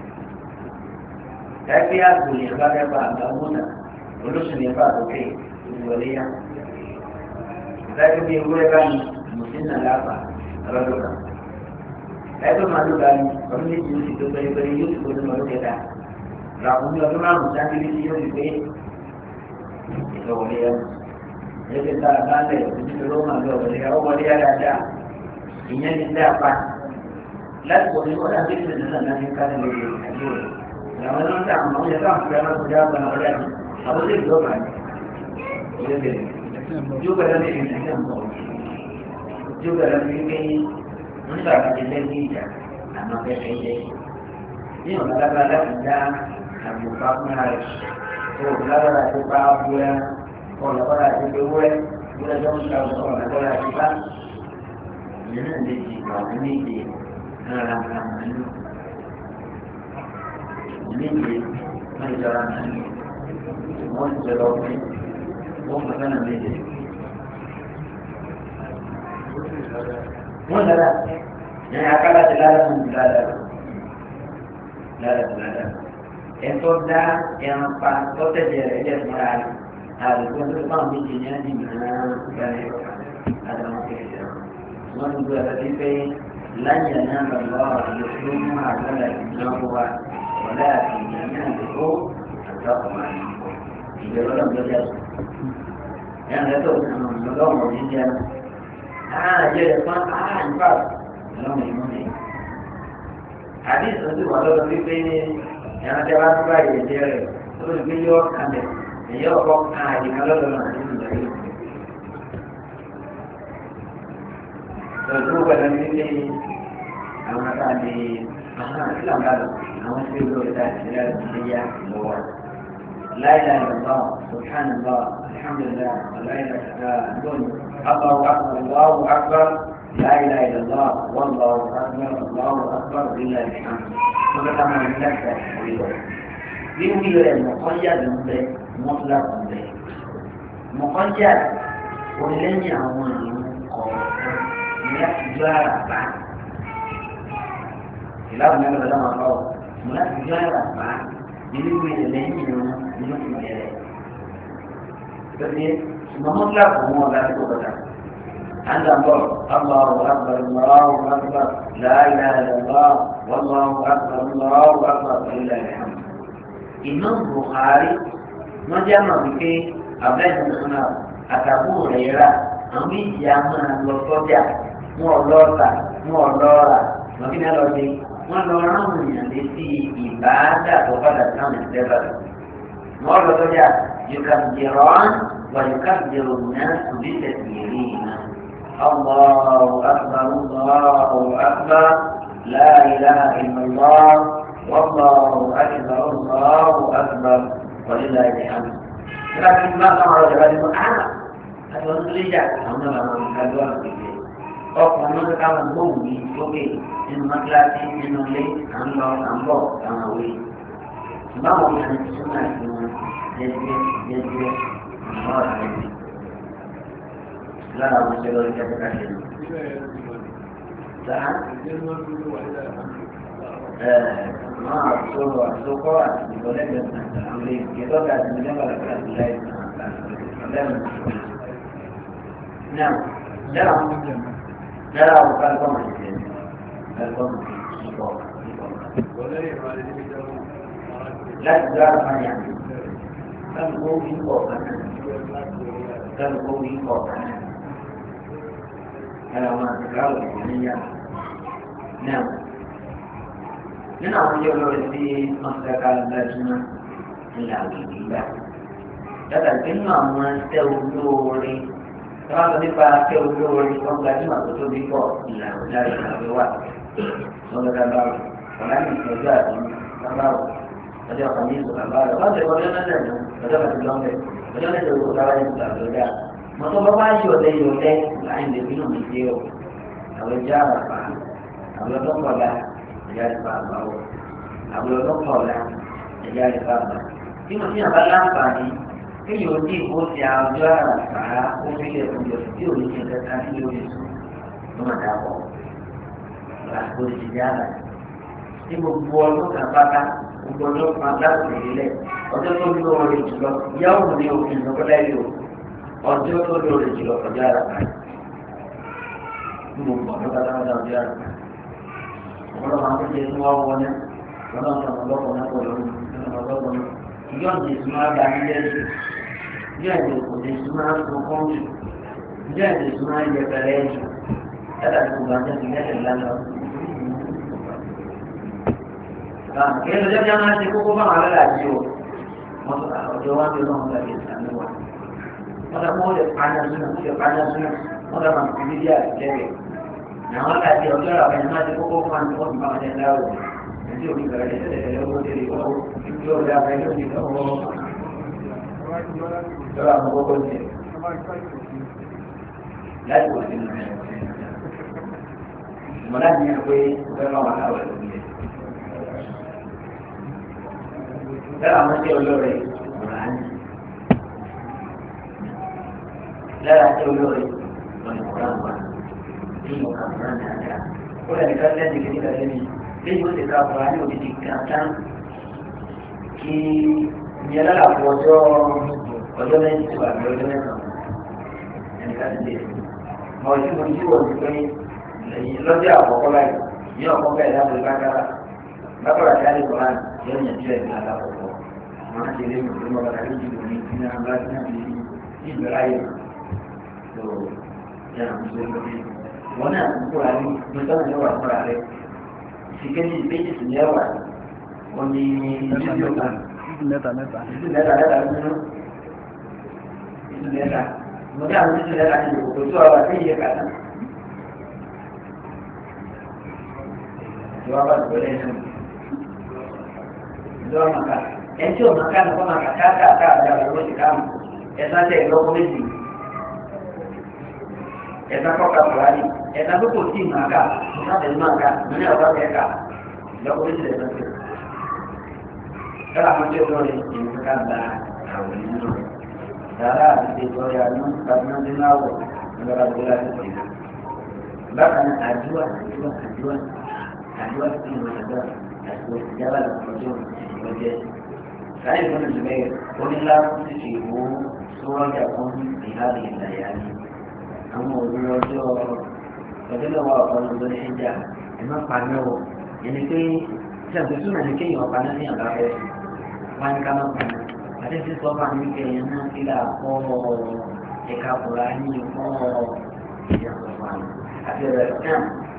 ẹgbẹ́ àgbò yẹn bá fẹ́ bá àgbàmúnà olóṣù yẹn bá àtòkè ìwọlé ya. ìdájọ́ bí ewúrẹ́ bá ní mùsùlùmí lápá lọ́dún kan ẹgbẹ́ máa ló ga ní ọdún méjì yóò sì tó pẹ́ẹ́pẹ́ẹ́ yóò sì tó ní ọdún kẹta làkúnmí ọdún márùn-ún sáńkì ní yóò sì pé ìṣòwòlé ẹ̀ ẹgbẹ́ tá a bá lẹ̀ ojúṣe ló máa lọ wọlé ọ wọlé yá dáadáa ìyẹn ní dá pa láti wọlé wọlé àti ìṣẹ̀lẹ̀ náà náà ní káàdì lórí àjò rẹ̀ àwọn ẹni tó àwọn ọmọ yẹn tó àwọn fúlẹ́ máa kọjá àgbà wọlé àti àwọn tó ìjọba ní ilé bẹ̀rẹ̀ yóò bẹ̀rẹ̀ ní ìrìn àjò àmọ́ yóò bẹ̀rẹ̀ ní pé nígbà tó ti lẹ́yìn ìjà àmọ́ fẹ́fẹ́ jẹ́ ní ọ̀nà lágbára láti dá àgbòpá fúnra rẹ̀ tó lágbára tó bá búra ọ̀nà kọ́ra àti ewúrẹ́ wúrẹ́ tó ń ta ọ̀nà kọ́ra àti bá ìyẹn náà lè di ìgbà wọn méje náírà màálù méje wọn lè jọra màálù wọn ti jọ lọ pé wọn kọ sọ́nà méje. wọ́n dára ní akálà ti lára fún mi lára lára ti lára ẹ̀tọ́ dá ẹran pa tọ́tẹ̀jẹ̀ rẹ̀ lẹ̀ fúnra rẹ̀ àlùkò tó bá mi jẹ ní ẹni mìíràn gbàlẹ̀ àdàmọ́ kékeré wọn ní gbọ́dọ̀ àti pé láyé náà lọ́wọ́ àlùkò tó mú àgbàlá ìdínáwó wa wọlé àti ìyàmí àdúgbò àtàkùnmá ìjọba náà lọ́jà tó ẹ̀rọ ẹ̀tọ́ lọ́wọ́ ní jẹun ah jẹ́ ẹ̀fọn ah nípa ọlọ́run ìmọ̀ mi. àdìsí ti wà lọ́dọ̀ wípé ẹ̀rọ tẹ́ wá sí báyìí ẹ̀jẹ̀ rẹ̀ tó lè gbé yọ kalẹ̀ ẹ̀yẹ ọkọ̀ kan àyíká lọ́dọ̀ náà nínú ìgbà yìí. Tọ́jú pẹ̀lú wípé àwọn àtàlẹ́ àwọn àtìlà ń bá lọ àwọn tí ó lórí ta ìṣẹ̀lẹ̀ àti yá lọ́wọ́. láìláì lọ́wọ́ subhanallah alhamdulillah aláìláì lọ́wọ́ الله أكبر الله أكبر لا إله إلا الله والله أكبر الله أكبر لله الحمد ماذا ما نفسه يقول المقيد به مطلق به مقيد ولن يعون يحجر بعد إلا أن هذا لما قال يحجر بعد يقول لن يعون يحجر مطلق هو لا يقبل عند الله الله أكبر الله أكبر لا إله إلا الله والله أكبر الله أكبر ولله الحمد إمام بخاري ما جمع بك أبدا سنة أتابو ريرا أمي جامع لصوجا مو لوتا مو لورا ما كنا لوتي ما لورا من يندسي إبادة وقد كان السبب مو لوتا يكبران ويكبر الناس بتكبيرهما الله أكبر الله أكبر لا إله إلا الله والله أكبر الله أكبر ولله الحمد لكن ما كما رجع هذا أنا هذا نرجع أنا ما هذا ọkùnrin ló ká wọn gbóhùn ní sókè nínú mọ́tíláṣí nínú ilé à ń lọ à ń bọ̀ àwọn òwe báwo ni àwọn ìṣúná ìṣúná wọn jẹjẹ jẹjẹ àwọn ọ̀rẹ́ mi lára àwọn ìṣẹ̀lẹ̀ orí kẹfẹ́ káṣẹ ní. Sáà máa sọ̀rọ̀ àsokọ́ àti ìgbọ́lẹ́gbẹ̀ẹ́ àwọn ilé ìgbẹ́tọ́ka àti ìjọba àti láì lẹ́nu. Náà, dára dára àwọn kálukọ́ máa ṣe kálukọ́ máa ṣe ìbọ̀ ìbọ̀. Láti dá àwọn àyà kálukọ́ wí pọ̀ kan náà kálukọ́ wí pọ̀ kan náà. Ara wọn àti káwọ̀ ìgbìyànjú náà nínú àwọn ilé olórí tí wọ́n ti ká lọ́jọ́mọ́ ńlá òkèèrè gbà. Dọ́tà tí nínú àwọn tẹ́ olóore tí wọ́n sọ nípa tẹ́ olóore wọ́n gbajúmọ̀ tó tóbi pọ̀ ńlá òkèèrè ìgbàgbé wà. Wọ́n lọ ká báwò, ọ̀la ní ìtọ́jú àti báwò, ọjọ́ kan ní ìtọ́jú báwò. Wọ́n ti wọ́n lọ́nà lẹ́nu, ọjọ́ kan ti lọ́nbẹ̀, ọjọ́ kan ti wọ́n káwá ní ìtọ́jú àgbẹ̀dá. Mọ̀tò bá bá yọ̀lẹ̀ yọ̀lẹ̀ láì lè bínú mi dé o. Àwọn ìjà àràpà, àwọn ọlọ́kọ̀ọ́lá, ẹ̀yà ìfà àgbáwọ̀ àwọn ọlọ́pàá ọ̀la ẹ̀yà ìfà àgbà. tí mo ti yàn bá láǹfààní kéèyàn ó ní ìbò ti àjọ àràfà ó fi lè fún yọ tí ò ní ṣe kẹta sí lórí sùn ló mà dàpọ̀. àgbo ti di àlà. tí gbogbo ọdún kan pátá gbogbo ọdún kan láti ìrìlẹ̀ ọjọ́ tó lóore jùlọ yàwó ní òfin ìdókòlá yìí o ọjọ́ tó lóore jùlọ ọjọ́ àràfà. gbogbo ọdún kan pátá ọjọ́ àràfà ọlọ́run àwọn jẹ tí wọ́n wọ náà ọlọ́run tó wọn lọ́kọ̀ náà pọ̀ lọ́rùn ọlọ́run náà ìjọ́ ìdè tí wọ́n bá nílẹ̀ jù ìjọ́ ìdè kò lè tí wọ́n tó kọ́ jù ìjọ́ ìdè tí wọ́n yẹ pẹ̀lẹ́ jù yàrá tó gbà jẹ́ ti lẹ́sẹ̀ lánàá. kí ló jẹ́ bí wọ́n máa ti kókó bá wọn alẹ́ àjí o wọ́n tó ọjọ́ wájú náà ń gbàgbé ìsàmì wa wọ́n tó kó lè pààyàn sínú lè pààyàn sínú wọ́n tó máa fi bíbí àti kẹ́kẹ́ àwọn àti ọjọ́ àwọn ẹni máa ti kókó fún àwọn ọmọ ìbáwọn ẹni láwùjọ ẹni òbí bẹ̀rẹ̀ lẹ́sẹ̀ lẹ́sẹ̀ lọ́wọ́ tẹ̀lé ọwọ́ yóò dá abẹ́ yóò di ọwọ́ lọ́wọ́ àwọn kókó ní láti wọ́n ti nù ẹ̀ mọ̀lá ní ẹgbẹ́ ọgbẹ́ máa wà láwọ̀ ẹ̀ lára àwọn tí olóore ọ̀rọ̀ á ní. lára tí olóore ọ̀nà ọ̀rọ̀ àwọn tí mo kà fún àná àjà. ó lè nìkan lẹ́nu kìíní kan lẹ́nu lẹ́yìn ó ti ká ọ̀rọ̀ á ní òdìdí kan tán kí ìyẹn lára fún ọjọ́ ọjọ́ mẹ́rin tó àbí ọjọ́ mẹ́sàn-án ẹnìkan ti dé. mọ̀ tí mo jí wọ̀ ní pé lọ́jọ́ àkọ́kọ́ láì ní ọ̀kọ́ bẹ́ẹ̀ láti lágbára lágbára tí a lè kọ́ra yóò yàn tí ẹ̀ ní alákọ̀ọ́kọ́ wọn á ti lé mi lọ́wọ́ bàtà méjì lò ní ní abúlé ní àbí ní ìgbéra yẹn tó yà ń sọ lórí wọn náà ń kóra ní mẹsàn-án ní wà fúnra rẹ ìsìkéjì méjì sì ní ẹwà wọn ní fídíò kan mẹ́ta mẹ́ta. ìdí mẹ́ta mẹ́ta nínú ìdí mẹ́ta mo ní àwọn ìdí mẹ́ta nínú kò tó àwọn àti ìyẹ kàtà ìjọba bá ti wọlé nínú ìjọba màkà ẹtí ọ̀nà ká ní kọ́nà kàkà káàkà àjà ìwé ti ká mọ̀ ẹ̀sà tẹ̀ ìlọ́kọ́ méjì ẹ̀sà kọ́kà fúlàní ẹ̀sà tó kò tí ì máa ká ẹ̀sà tẹ̀lé máa ká ní ọ̀gá tẹ̀ ká ìlọ́kọ́ méjì lẹ́sà tẹ̀. Kọ́lá àwọn tí ó lọ rẹ̀ ìlú ká gba àwọn nínú rẹ̀. Dàrá àti ìjọ ya ní kàdúnà nínú àwọ̀ nígbàdá tó láti pè é. Bákan náà àdúrà àdúrà àdúrà àdúrà sí ìwé àdúrà àti ìjábà lọ́jọ́ ìwọ́jẹ́. Sáyẹn fún ìjùmẹ̀ onílá ti fi ìwò sọ́wọ́jà fún ìhàlì ìlàyà ni. Àwọn òbí ọjọ́ ọjọ́ lọ́wọ́ ọ̀kan ló ń ṣẹ́jà ẹ̀ má pa náà wọ̀. Yẹn ni pé tí a gbèsè náà ní kéèyàn ọ̀pá náà ní àbá rẹ̀ wá ní ká má pa náà. Àti tí sọ fún mi kẹ́ ẹ̀yàn náà kílà kọ́ ẹ̀ka kùrá ní kọ́ ìyàtọ̀ fún àná. Àti ẹ̀rẹ̀ náà.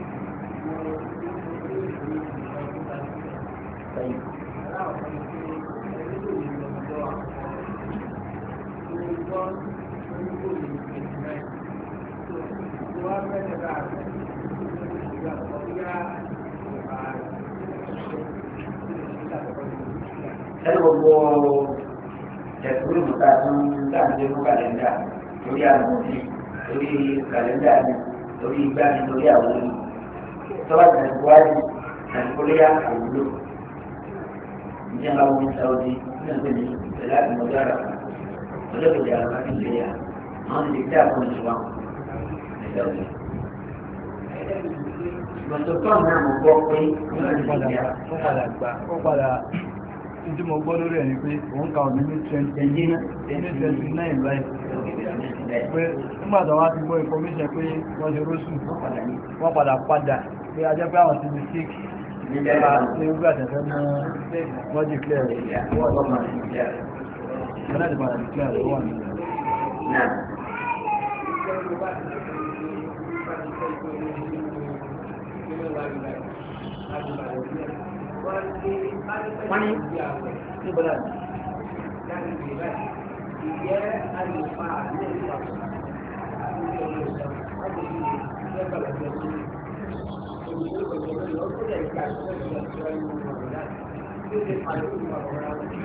ẹni gbogbo ẹ̀kúrú mọ̀ta tún dáàbò fún kàlẹ́ndà lórí àmọ̀tí lórí kàlẹ́ndà ni lórí igbá ni lórí àwọn olú tọ́wọ́ tẹ̀síwájú tẹ̀síwájú àwùjọ ní àwọn ohun sáwọ́dí ní ẹgbẹ́ ní ìpẹ̀lẹ́ àtìmọ́jọ́ àrà ọjọ́ kejì àrà ní ìlú yà àwọn ti dé àpò ìṣúwà ní sáwọ́dí. Mọ̀tòkọ́ náà mo gbọ́ pé wọ́n ti padà ó padà gbà ó padà tí mo gbọ́ lórí ẹ̀ ni pé òun ka òní ní twenty twenty nine láì pé nígbà tó wá ti gbọ́ information pé wọ́n ṣe rósù wọ́n padà padà pé a jẹ́ pé àwọn ti mistake nígbà tí ó gbà tẹ̀fẹ́ mọ́ wọ́n di clear wọ́n lọ́mọ wọ́n láti padà di clear lọ́wọ́ mi. wọ́n ní níbo náà ìjẹ́ àlùfà ní ìpàdé àti ìṣẹ̀lẹ̀ láti fi lẹ́gbàá lọ́jọ́ sí olùdókòwò lọ́wọ́ tó lè gbà tó lè gbà tó lè mú ọ̀rọ̀ láti tí ó lè pàdé òun ọ̀rọ̀ rà wọ́n.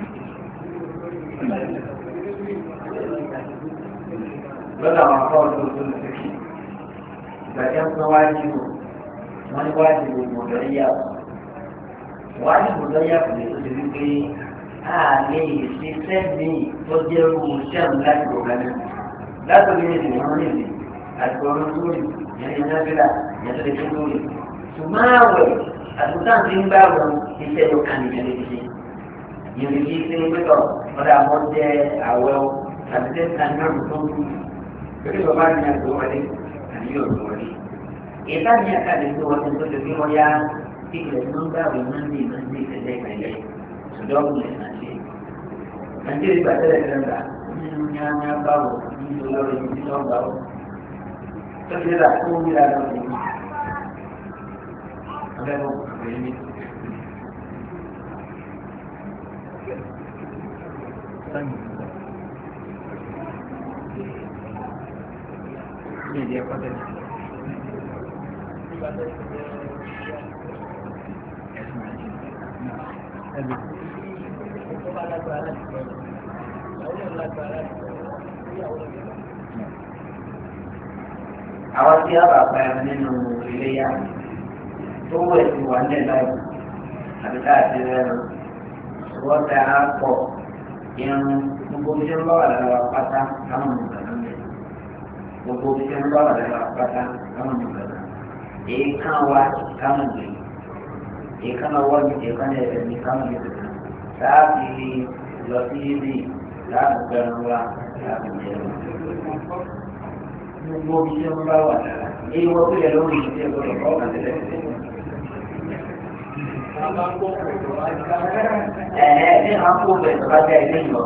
lọ́dọ̀ àwọn akọ́ ọdún tó lè fi ìgbà tí wọ́n wá jù wọ́n ní wá jù gbọdọ̀ yíyá wá jù gbọdọ̀ yíyá kò lè tó ti wípé a lè ṣiṣẹ́ ní tó jẹ́ owó sẹ́mu láti gbọ̀gbà náà látòrí ní ìsìn wọn níbi àti ọ̀run lórí yẹn ní nábìlà yẹn tó lè fi lórí ṣùgbọ́n àwẹ̀ àtúntà ti ń bá wọn iṣẹ́ yóò kàn nìyẹn lè ṣe yẹn lè fi ṣe pẹ́tọ̀ ọ̀dà àwọn jẹ́ àwẹ̀ o àti tẹ́ ta ní ọ̀run tó ń kú lórí bàbá mi àgbẹ̀ wọlé àti yóò tó wọlé ìta ní àkàlẹ̀ tó wọlé tó lè fi wọ́n yá kíkìlẹ̀ tí wọ́n gbà wí mọ́ndé mọ́ndé tẹ̀lé ìpínlẹ̀ ṣùgbọ́n ọ̀gbìn ẹ̀ náà ṣe. nàìjíríà ìgbà tẹ́lẹ̀ tẹ́lẹ̀ gbà nínú nyáńyá báwò nínú lọ́rọ̀ ibi tí wọ́n gbà wò. tọ́jú rà tó ń wíra lọ sí i. abẹ́wò kàwé ní. Ní ìdí ẹ̀kọ́ tẹ̀lé. àwọn tí a bá pa ẹran nínú iléyà tó wẹ̀ sí wà ní ẹ̀dá ìlú àbí káàkiri ẹran wọ́n tẹ ara pọ̀ irun gbogbo bí wọ́n bá wà lára wa pátá káwọn mú kàná mẹ́ gbogbo bí wọ́n bá wà lára wa pátá káwọn mú kàná èèkàn wa káwọn gbé èèkàn ọwọ́ mi èèkàn ẹ̀rẹ̀ mi káwọn gbé kàná láàbì lọ sí ibi láàbì gbẹrun wa láàbì jẹun gbogbo bí wọ́n bá wà lára èyí wọ́n tó yẹ lórí ìdí ẹ̀kọ́ lọ́kọ́ ọ̀gá tẹ̀lé ẹ̀ẹ́ ní àwọn kó bẹ̀ tó bá jẹ́ ilé ìlọ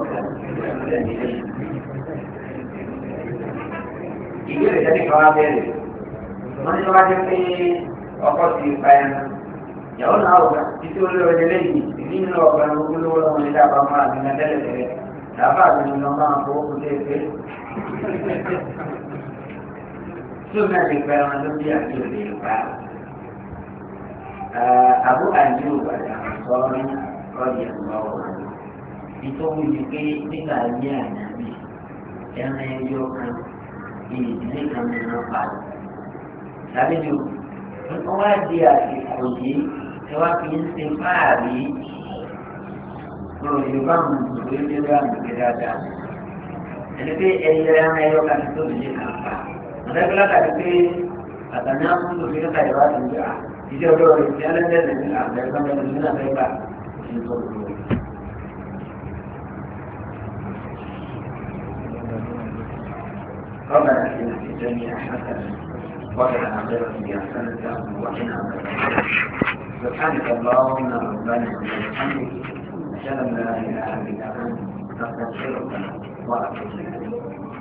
ìbéèrè tẹ́lẹ̀ kan wá bẹ̀rẹ̀ wọ́n ní wọ́n á jẹ́ pé ọkọ̀ ti pa ẹnu ìyàwó náà wọ̀ títí olóore ní lẹ́yìn ìdí nínú ọ̀gá ní ogún lówó lọ́wọ́ ní dábàá máa ní tẹ́lẹ̀ tẹ́lẹ̀ dábàá mi ní lọ́mọ àpò òkú tẹ́ pé tí o náà ti pẹ́ wọn ló bí àti òde ìpa àbú àjò ìbàdàn sọ́ọ́rí ọ̀yẹ̀ lọ́wọ́ ìtọ́wò yìí pé nígbà ayé ànábì ẹran ẹyọ kan ìdílé kan mìíràn padà sábẹ́jọ́ wọ́n wá di àsìkò yìí tí wọ́n fi ń ṣe fáàrí lórí yorùbá mú ìwé lórí àgbègbè dáadáa ẹni pé ẹyẹ ẹran ẹyọ kan tó lè kàn pa ọ̀dẹ́gbẹ́lá tàbí pé àtàní àkúndò fi ń ka ìwà tó ń gbà ìdí ọjọ́ rẹ̀ ti ẹlẹ́dẹ̀ẹ́dẹ̀ ní àgbẹ̀gbẹ̀ ní ìlú àgbẹ̀ gbà ní tó kúrò. ربنا اتنا في الدنيا حسنه وفي الاخره حسنه وقنا عذاب النار سبحانك اللهم ربنا وبحمدك اشهد ان لا اله الا انت نستغفرك ونتوب اليك